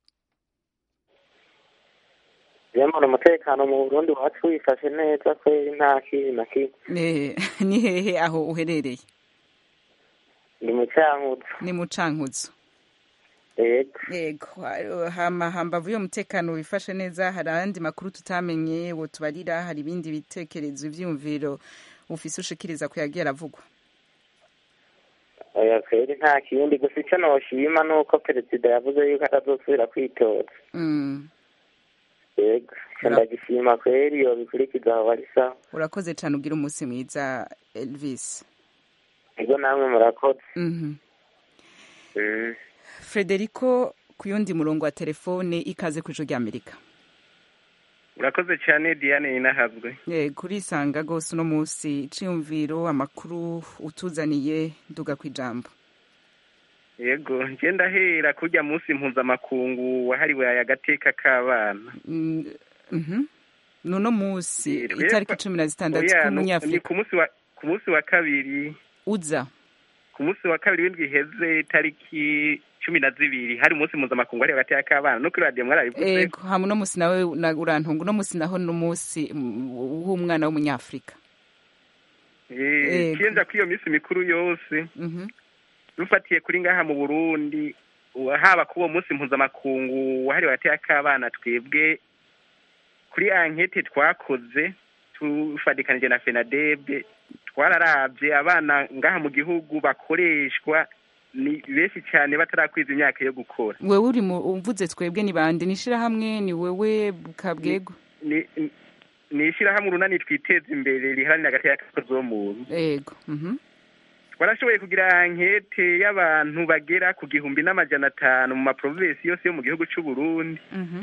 yamara umutekano mu burundi wacu wifashe neza kweri nta kibi na kimwe ni hehe aho uherereye ni mu cankuzo ni mu cankuzo yego yego hama hambavu yo mutekano wifashe neza hari ayandi makuru tutamenye wo tubarira hari ibindi bitekerezo ivyumviro ufise ushikiriza ku yagiye aravugwa oya kweri nta kindi gusa ico noshima nuko perezida yavuze yuko atazosubira kwitoza yego ndagishima kweri yobikurikiza aho bari sawa urakoze cane ugira umunsi mwiza elvis ego namwe murakoze frederico ku yundi murongo wa telefone ikaze ku ijoro ry'amerika urakoze cyane diane yinahabwe kurisanga rwose uno munsi iciyumviro amakuru utuzaniye nduga ku ijambo yego ngenda ahera kujya munsi mpuzamakungu wahariwe agateka k'abana nuno munsi itariki cumi na zitandatu k'umunyafurika ku munsi wa kabiri uza ku munsi wa kabiri w'indwi iheze itariki cumi na zibiri hari umunsi mpuzamakungu wahariwe agateka k'abana no kuri radiyo mwarabivuze yego hama uno munsi nawe urantunga uno munsi naho n'umunsi w'umwana w'umunyafurika kiyenza kuri iyo minsi mikuru yose dufatiye kuri ngaha mu burundi haba kuri uwo munsi mpuzamakungu wahariwe agateka k'abana twebwe kuri ankete twakoze tufatikanije na fenadebe twararabye abana ngaha mu gihugu bakoreshwa ni benshi cyane batarakwiza imyaka yo gukora wewe uri mu umvuze twebwe ni bande ni ishyirahamwe ni wewe kabwego ni ishyirahamwe urunani twiteza imbere riharanira agateka k'akozi wo muntu yego twarashoboye kugira ankete y'abantu bagera ku gihumbi n'amajana atanu mu maprovinsi yose yo mu gihugu cy'u Burundi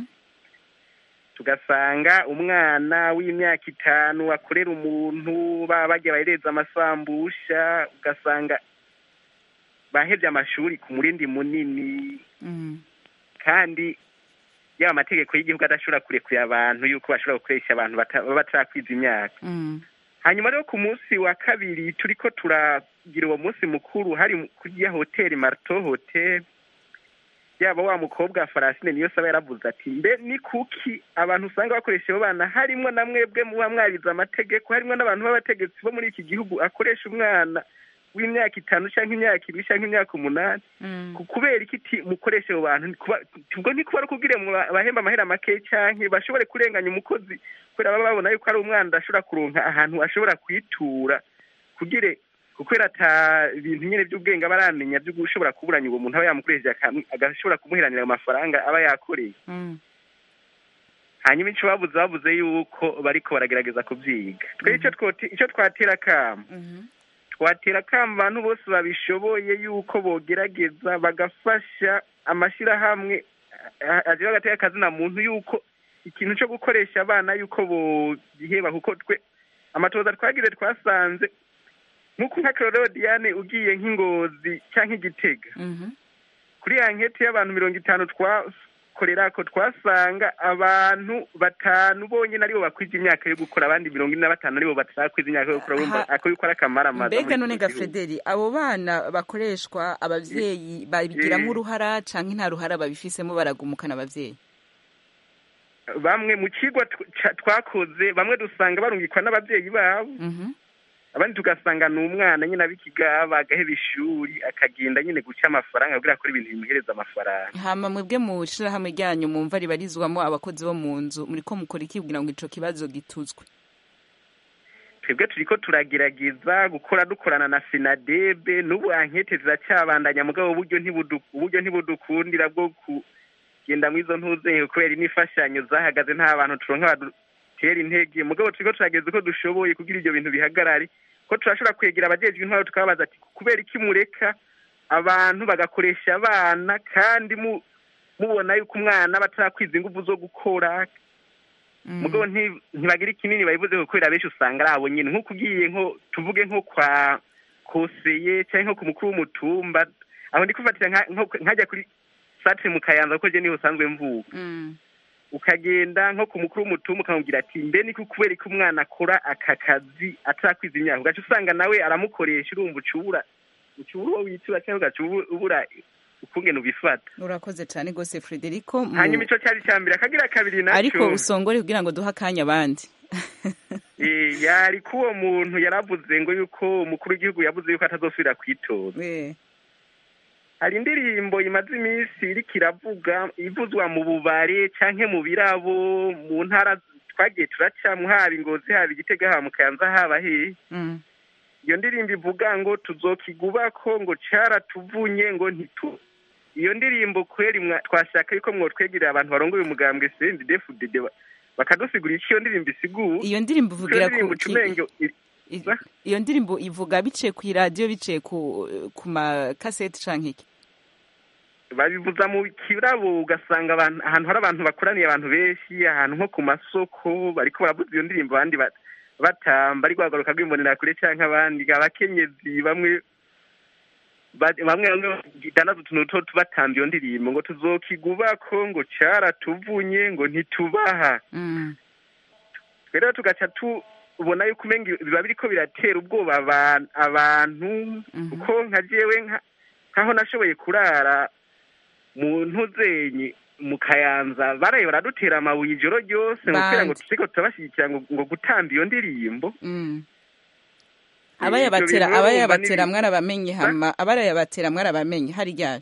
tugasanga umwana w'imyaka itanu akorera umuntu baba bagiye bahereza amasambusha ugasanga bahebye amashuri ku murindi munini kandi yaba amategeko y'igihugu adashobora kurekura abantu yuko bashobora gukoresha abantu baba batarakwiza imyaka hanyuma rero ku munsi wa kabiri turi ko turagira uwo munsi mukuru hari kurya hoteli marito hoteli yaba wa mukobwa farasine niyo saba yaravuze ati mbe ni kuki abantu usanga bakoresha abo bana harimwo na mwebwe muba mwarize amategeko harimwo n'abantu b'abategetsi bo muri iki gihugu akoresha umwana w'imyaka itanu cyangwa imyaka ibiri cyangwa imyaka umunani kubera iki mukoresha abo bantu ubwo ntikuba ari ukubwire bahemba amahera make cyangwa bashobore kurenganya umukozi kubera baba babona yuko ari umwana adashobora kuronka ahantu ashobora kwitura kugire kubera ata ibintu nyine by'ubwenge aba aramenya byo gushobora kuburanya uwo muntu aba yamukoresheje agashobora kumuheranira ayo mafaranga aba yakoreye hanyuma icyo babuze babuze yuko bariko baragerageza kubyiga twe icyo twatera akamo twatera akamo abantu bose babishoboye yuko bogerageza bagafasha amashyirahamwe agira agateka akazina muntu yuko ikintu cyo gukoresha abana yuko bogiheba kuko twe amatoza twagize twasanze nk'uko nka Claude Diane ugiye nk'ingozi cyangwa igitega kuri ya nketi y'abantu mirongo itanu twakorera ko twasanga abantu batanu bonyine aribo bakwiza imyaka yo gukora abandi mirongo ine na batanu aribo batarakwiza imyaka yo gukora bumva ako yuko ari akamaramaza mbega none ga frederi abo bana bakoreshwa abavyeyi babigiramo uruhara canke nta ruhara babifisemo baragumukana abavyeyi bamwe mu kigwa twakoze bamwe dusanga barungikwa n'abavyeyi babo abandi tugasanga ni umwana nyine abikigaba agaheba ishuri akagenda nyine guca amafaranga kugira akora ibintu bimuhereza amafaranga hama mwebwe mu shirahamwe ryanyu mumva ribarizwamo abakozi bo mu nzu muriko mukora iki kugira ngo ico kibazo gituzwe twebwe turiko turagerageza gukora dukorana na sinadebe n'ubu ankete ziracyabandanya mugabo uburyo uburyo ntibudukundira bwo kugenda mu izo ntuzenge kubera n'imfashanyo zahagaze nta bantu turonka badutera intege mugabo turiko turageza uko dushoboye kugira ibyo bintu bihagarare ko turashobora kwegera abajejwe intwaro tukababaza ati kubera iki mureka abantu bagakoresha abana kandi mubona yuko umwana batarakwiza ingufu zo gukora mugabo ntibagira ikinini babivuze kubera benshi usanga ari abo nyine nk'uko ugiye nko tuvuge nko kwa koseye cyangwa nko ku mukuru w'umutumba aho ndi kufatira nkajya kuri satre mu kayanza kuko je niho usanzwe mvuga ukagenda nko ku mukuru w'umutumba ukamubwira ati mbe niko kubera ko umwana akora aka kazi atarakwiza imyaka ugaca usanga nawe aramukoresha urumva ucubura ucubura uwo witura cyangwa ugaca ubura ukungene ubifata urakoze cyane rwose frederico hanyuma ico cyari cya mbere akagira kabiri naco ariko usongore kugira ngo duhe akanya abandi yari ko uwo muntu yaravuze ngo yuko umukuru w'igihugu yavuze yuko atazosubira kwitoza hari indirimbo imaze iminsi iriko iravuga ivuzwa mu bubare canke mu birabo mu ntara twagiye turacamwo haba ingozi haba igitega haba mu kayanza haba hehe iyo ndirimbo ivuga ngo tuzokigubako ngo caratuvunye ngo ntitu iyo ndirimbo kweri twashaka yuko mwotwegerera abantu barongoye umugambwe CNDD-FDD bakadusigurira icyo iyo ndirimbo isigura iyo ndirimbo ivugira ku iyo ndirimbo ivuga biciye ku iradiyo biciye ku ku makaseti canke iki babivuza mu kirabo ugasanga ahantu hari abantu bakoraniye abantu benshi ahantu nko ku masoko bariko baravuza iyo ndirimbo abandi batamba ariko bagaruka rw'imbonera kure canke abandi abakenyezi bamwe bamwe bamwe bagidanaza utuntu two batamba iyo ndirimbo ngo tuzokigubako ngo caratuvunye ngo ntitubaha rero tugaca tubona yuko umenga biba biriko biratera ubwoba abantu kuko nka jewe nkaho nashoboye kurara mu ntuzenyi mu kayanza baraye baradutera amabuye ijoro ryose kugira ngo turiko turabashyigikira ngo gutamba iyo ndirimbo abayabatera abayabatera mwarabamenye hama abarayabatera mwarabamenye hari ryari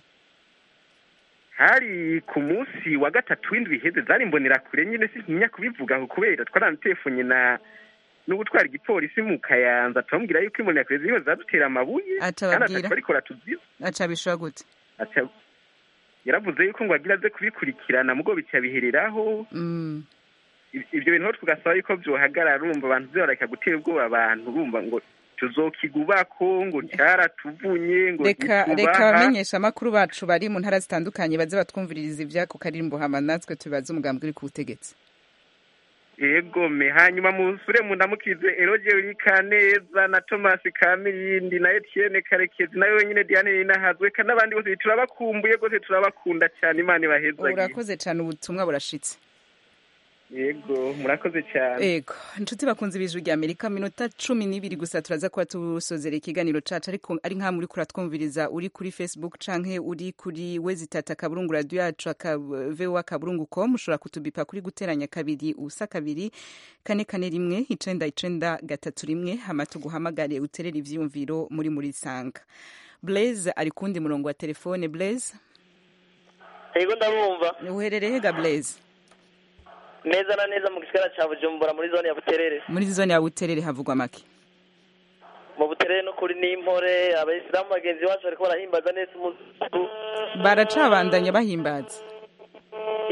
hari ku munsi wa gatatu w'indwi iheze zari imbonera kure nyine sintinya kubivuga kubera twaranatelefone na n'ubutwara igipolisi mu kayanza turamubwira yuko imbonera kure ziriho zadutera amabuye kandi atabarikora tuziba aca bishura gute yaravuze yuko ngo agira aze kubikurikirana mugo bica bihereraho ibyo bintu tugasaba yuko byohagarara urumva abantu zibareka gutera ubwoba abantu urumva ngo tuzokigubako ngo cyaratuvunye ngo reka reka abamenyesha amakuru bacu bari mu ntara zitandukanye baze batwumviririza ibyako karimbo hama natwe tubaze umugambi uri ku butegetsi yego me hanyuma musure mundamukize eroge urika neza na thomas kamirindi na etienne karekezi nawe wenyine diane ninahazwe kandi n'abandi bose turabakumbuye rwose turabakunda cyane imana ibahezagiye urakoze cyane ubutumwa burashitse yego murakoze cyane yego inshuti bakunze ibijwi rya amerika minota cumi n'ibiri gusa turaza kuba tusozera ikiganiro cacu ariko ari nka muri kuratwumviriza uri kuri facebook canke uri kuri wezitata akaburungu radio yacu voa akaburungu com ushobora kutubipa kuri guteranya kabiri ubusa kabiri kane kane rimwe icenda icenda gatatu rimwe hama tuguhamagare uterere ivyiyumviro muri muri sanga blaise ari kundi murongo wa telefone blaise yego ndabumva uherereye ga blaise neza na neza mu gisigara cya bujumbura muri zone ya buterere muri zone ya buterere havugwa make mu buterere no kuri n'impore abayisilamu bagenzi bacu bariko barahimbaza neza umunsi baracabandanya bahimbaza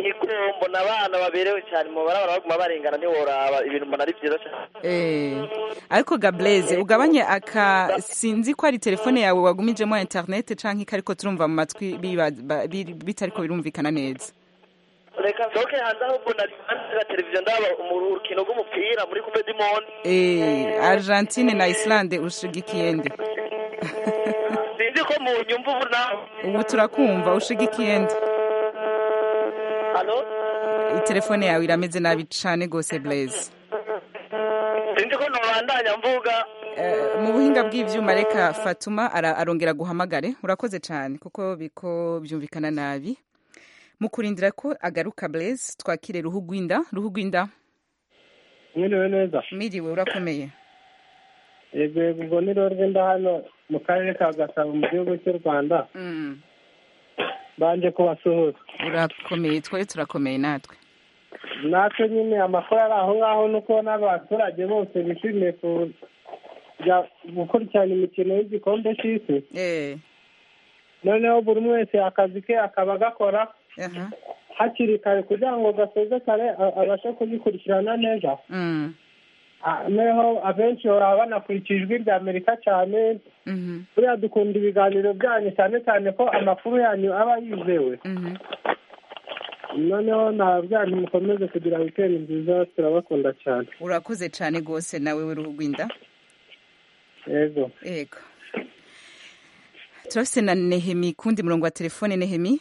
imihigo mbona abana baberewe cyane mu barabara baguma barengana ntiworaba ibintu mbona ari byiza cyane Eh, ariko gableze ugabanye aka sinzi ko ari telefone yawe wagumijemo internet canke ko ariko turumva mu matwi biba- ba- biri- bitariko birumvikana neza reka nsohoke hanze ahubwo nari hanze ya televiziyo ndaba mu rukino rw'umupira muri coupe du monde Eh, argentine na islande ushigikiye nde sinzi ko mu nyumva ubu nawe ubu turakumva ushigikiye nde halo telefone yawe irameze nabi cane gose blaze sinzi ko nobandanya mvuga Eh, mu buhinga bw'ivyuma reka fatuma ara- arongera guhamagare urakoze cane kuko biko byumvikana nabi mu kurindira ko agaruka blaze twakire ruhu rw'inda ruhu rw'inda mwiriwe neza miriwe urakomeye yego yego ubwo ni rero rwenda hano mu karere ka gasabo mu gihugu cy'u rwanda Mm. banje kubasuhuza urakomeye twoye turakomeye natwe natwe nyine amakuru ari aho ngaho ni uko n'abaturage bose bishimiye kujya gukurikirana imikino y'igikombe cy'isi Eh, noneho buri umwe wese akazi ke akaba agakora aha. hakiri kare kugira ngo gasoze kare a- abashe kugikurikirana neza Mm. Ah, noneho abenshi baba banakurikira ijwi rya amerika cyane Mhm. buriya dukunda ibiganiro byanyu cyane cyane ko amakuru yanyu aba yizewe Mhm. noneho ntabwo mukomeze kugira wikendi nziza turabakunda cyane urakoze cane gose nawe we ruhu rw'inda yego yego turafise na nehemi kundi murongo wa telefone nehemi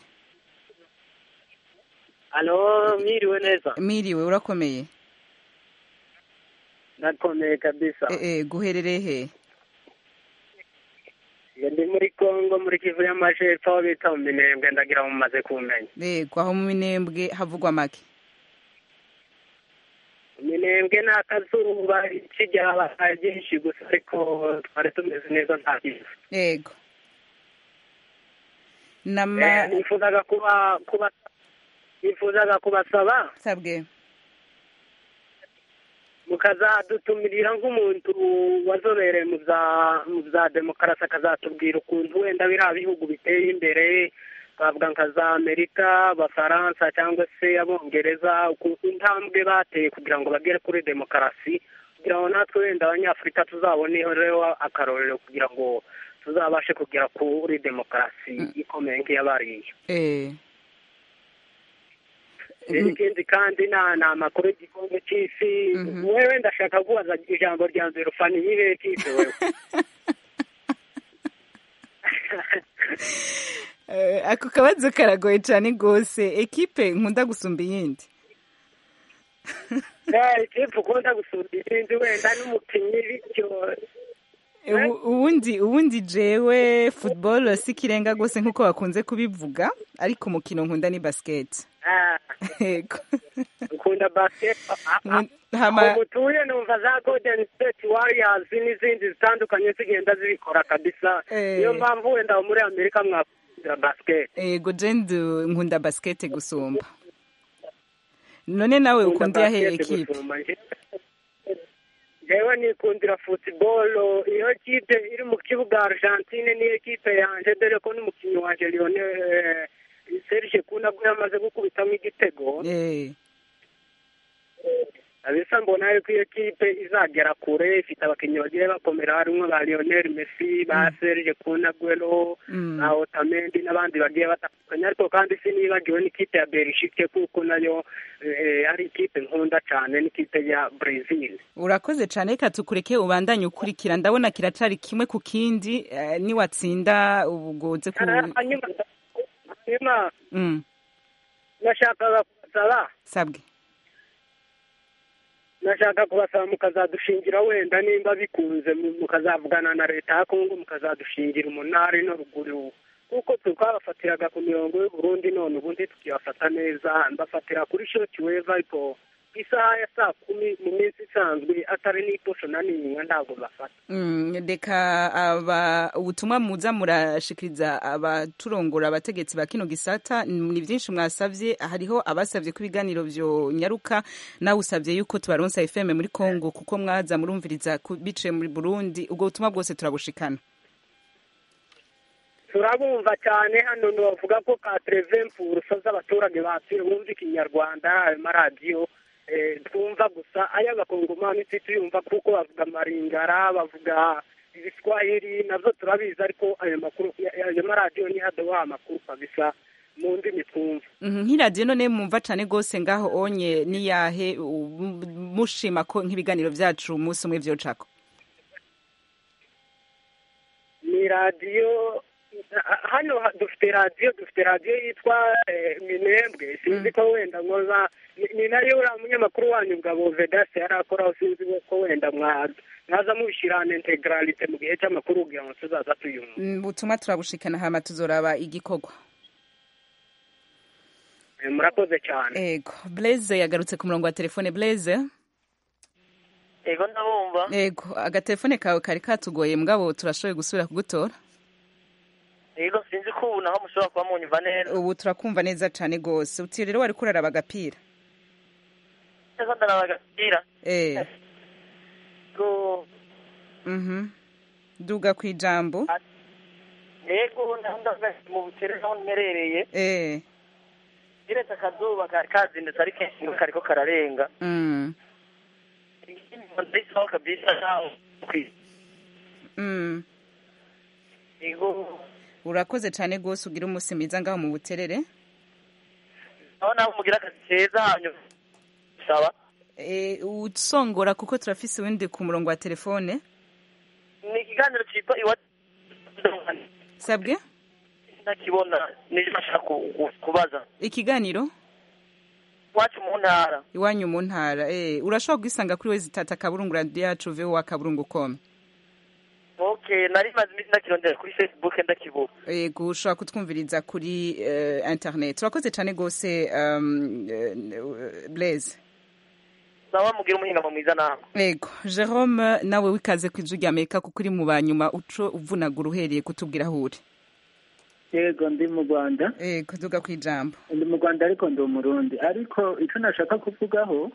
Halo, mwiriwe neza. miriwe urakomeye Nakomeye kabisa. Eh, eh, guherereye he Iyo ndi muri Kongo muri Kivu y'Amajepfo aho bita mu Minembwe ndagira ngo mumaze kumenya. yego aho mu minembwe havugwa make Minembwe ni akazuba kijya habaye byinshi gusa ariko twari tumeze neza nta kibazo. yego nama Eh, nifuzaga kuba kuba nifuzaga kubasaba sabwe mukazadutumirira nk'umuntu wazobereye mu bya mu bya demokarasi akazatubwira ukuntu wenda biriya bihugu biteye imbere twavuga nka za amerika abafaransa cyangwa se abongereza ukuntu intambwe bateye kugira ngo bagere kuri demokarasi kugira ngo natwe wenda abanyafurika tuzaboneho rero akarorero kugira ngo tuzabashe kugera kuri demokarasi ikomeye nk'iyabariye eh ikindi kandi na ni amakuru y'igikombe cy'isi wewe ndashaka kubaza ijambo rya mbere ufana iyihe kipe wewe Eh, ako kabazo karagoye cane gose ekipe nkunda gusumba iyindi Eh, ikipe ukunda gusumba izindi wenda n'umukinnyi bityo Ubu- ubundi ubundi jewe football si kirenga gose nkuko bakunze kubivuga ariko umukino nkunda ni basket ah, yego ukunda basket hama aho mutuye numva za golden state warriors n'izindi zitandukanye zigenda zibikora kabisa Eh. niyo mpamvu wenda aho muri amerika mwakunda basket yego jendi nkunda basket gusumba none nawe ukunda yahe basket ekipe gusumba nje. jewe nikundira football iyo kipe iri mu kibuga argentine niyo kipe yanje dore ko n'umukinnyi wanje lionel eh, serge kunabwo yamaze gukubitamo igitego Eh, abisa mbona yuko iyo kipe izagera kure ifite abakinnyi bagiye bakomera harimo ba lionel messi ba serge kunagwero Mm. ba otamendi n'abandi bagiye batandukanye ariko kandi sinibagiwe n'ikipe ya belgique kuko nayo eh, ari ikipe nkunda cyane n'ikipe ya brazil urakoze cane reka tukureke ubandanye ukurikira ndabona kiracari kimwe ku kindi eh, niwatsinda ubugoze ku hanyuma hanyuma Mm, nashakaga kubasaba sabwe nashaka kubasaba mukazadushingira wenda nimba bikunze mu- mukazavugana na leta ya kongo mukazadushingira umunani no ruguru kuko twabafatiraga ku mirongo y'uburundi none ubundi tukibafata neza mbafatira kuri shoti weva ariko ku isaha ya saa kumi mu minsi isanzwe atari n'iposho na n'imwe ntabwo bafata Mm, reka aba ubutumwa muza murashikiriza abaturongora abategetsi ba kino gisata ni byinshi mwasavye hariho abasavye ko ibiganiro vyo nyaruka nawe usavye yuko tubaronsa FM muri Congo kuko mwaza murumviriza ku- biciye muri Burundi ubwo butumwa bwose turabushikana turabumva cyane hano bavuga ko ka terevempurusa z'abaturage batuye bumva ikinyarwanda ayo maradiyo eh, twumva gusa ay'abakongomani tuyumva kuko bavuga maringara bavuga ibiswahili nabyo turabizi ariko ayo makuru ayo maradiyo ni haduha amakuru kabisa mu ndimi twumva Mhm, nk'iradiyo none mwumva cane gose ngaho onye niyahe u- mushima ko nk'ibiganiro vyacu umunsi umwe vyocako ni radiyo ha- hano ha- dufite radiyo dufite radiyo yitwa eh, minembwe sinzi ko wenda nkoza ni- ni nayo uriya munyamakuru wanyu ngabo vedasi yari akoraho sinzi ko wenda mwa- mwaza mubishyirana integralite mu gihe cy'amakuru kugira ngo tuzaza tuyumva Mm, ubutumwa turabushikana hama tuzoraba igikorwa Eh, murakoze cyane ego blaise yagarutse ku murongo wa telefone blaise ego ndabumva ego agatelefone kawe kari katugoye mugabo turashoboye gusubira kugutora ego sinzi ko ubu naho mushobora kuba munyumva neza ubu turakumva neza cane gose uti rero wari kuraraba agapira ego ndaraba agapira eh ego mhm duga kwijambo ego ndavuga mu butere aho mperereye eh kiretse akazuba kari kazindutse ari kenshi ngo kariko kararenga mm ndaisaho kabisa naho mm ego urakoze cane gose ugira umunsi mwiza ngaho mu buterere aho naho mugira akazi keza hanyuma sawa eh usongora kuko turafise uwundi ku murongo wa telefone ni ikiganiro cyitwa iwa sabwe ntakibona niyo nashaka ku- ku- kubaza ikiganiro iwacu mu ntara iwanyu mu ntara eh urashobora kugisanga kuri wezi tata kaburungu radio yacu voa kaburungu com okay nari maze iminsi ndakirondera kuri facebook ndakibura yego ushobora kutwumviriza kuri eh, internet urakoze cane gose um, eh, blaise sawa mugira umuhingamo mwiza nawe yego jerome nawe wikaze ku ijwi rya amerika kuko uri mu banyuma uco uvunagura uhereye kutubwira aho uri yego ndi mu rwanda yego duga ku ijambo ndi mu rwanda ariko ndi umurundi ariko icyo nashaka kuvugaho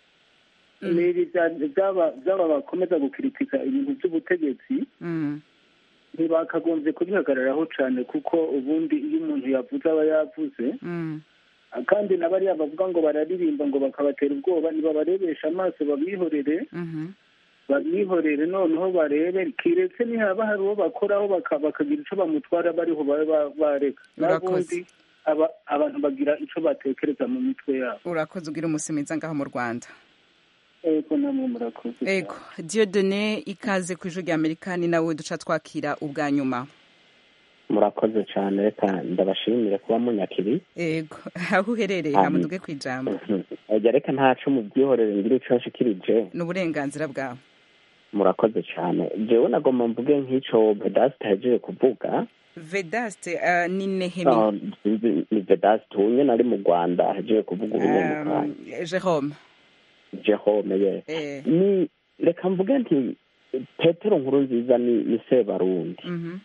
ni ibi bya- by'aba by'aba bakomeza gukiritika ibintu by'ubutegetsi Mm. ntibakagombye kubihagararaho cyane kuko ubundi iyo umuntu yavuze aba yavuze Mm. kandi na bariya bavuga ngo bararirimba ngo bakabatera ubwoba nibabarebesha amaso babihorere Mhm. babihorere noneho barebe kiretse nihaba hari uwo bakoraho baka- bakagira icyo bamutwara bariho babe ba- bareka n'ubundi aba- abantu bagira icyo batekereza mu mitwe yabo urakoze ugira umunsi mwiza ngaho mu rwanda ego namwe murakoze yego diodone ikaze ku ijwi rya amerika ni nawe duca twakira ubwa nyuma murakoze cyane reka ndabashimire kuba munyakiri yego aho uherereye Amen. hamuduge ku ijambo ejya reka ntaco mubyihorere ngira ico nshikirije ni uburenganzira bwawe murakoze cyane jewe nagomba mvuge nk'ico bedasite ahejeje kuvuga vedaste uh, ni nehemi Ah, sinzi ni bedasite ubu nyene ari mu rwanda ahejeje kuvuga ubunyamukanya um, jerome jehome ye eh. ni reka mvuge nti petero nkuru nziza ni ni sebarundi mhm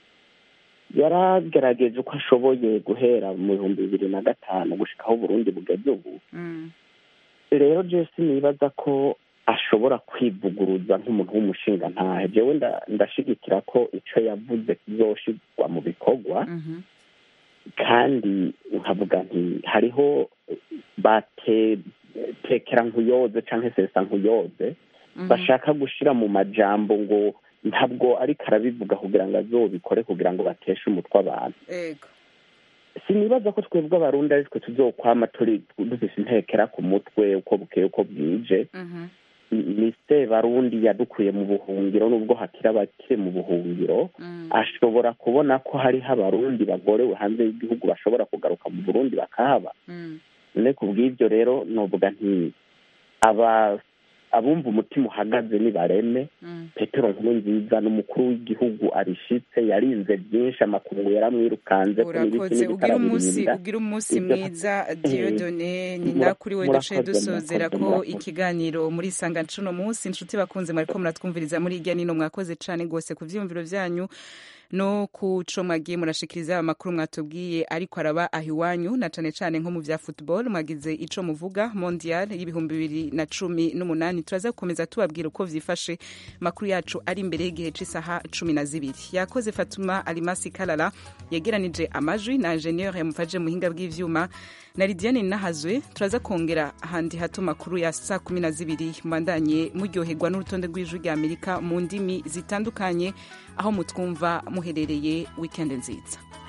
yaragerageje uko ashoboye guhera mu bihumbi bibiri na gatanu gushikaho uburundi bugeze ubu Mm. rero jesi nibaza ko ashobora kwivuguruza nk'umuntu w'umushinga ntahe jewe nda- ndashigikira ko ico yavuze kizoshirwa mu bikorwa Mhm. kandi nkavuga nti hariho bate tekera nkuyoze canke sesa nkuyoze Mhm. bashaka gushira mu majambo ngo ntabwo ariko arabivuga kugira ngo azobikore kugira ngo bateshe umutwe abantu yego sinibaza ko twebwe abarundi ari twe tuzokwama turi dufise intekera ku mutwe uko bukeye uko bwije Mhm. ni se barundi yadukuye mu buhungiro nubwo hakiri abakiri mu buhungiro Mm. ashobora kubona ko hariho abarundi bagorewe hanze y'igihugu bashobora kugaruka mu burundi bakahaba Mm. none ku bw'ibyo rero novuga nti aba abumva umutima uhagaze nibareme Mm. petero nkuru nziza n'umukuru w'igihugu arishitse yarinze byinshi amakungu yaramwirukanze ko n'ibiki urakoze n'ibiki ugira umunsi arabirinda. ugira umunsi Ibyo- mwiza diodone ni Mura- nakuri we duce murakoze, dusozera murakoze, ko murakoze. ikiganiro muri sanga ncuno munsi inshuti bakunze mwariko muratwumviriza muri irya nino mwakoze cane gose ku vyiyumviro vyanyu no ku co mwagiye murashikiriza amakuru mwatubwiye ariko araba aho iwanyu na cane cane nko mu vya football mwagize ico muvuga mondial y'ibihumbi bibiri na cumi n'umunani turaza gukomeza tubabwira uko vyifashe makuru yacu ari imbere y'igihe c'isaha cumi na zibiri yakoze fatuma alimasi kalala yegeranije amajwi na ingenieur yamufashe muhinga bw'ivyuma na lidiane nahazwe turaza kongera ahandi hato makuru ya saa kumi na zibiri mbandanye muryoherwa n'urutonde rw'ijwi rya amerika mu ndimi zitandukanye aho mutwumva muherereye wikendi nziza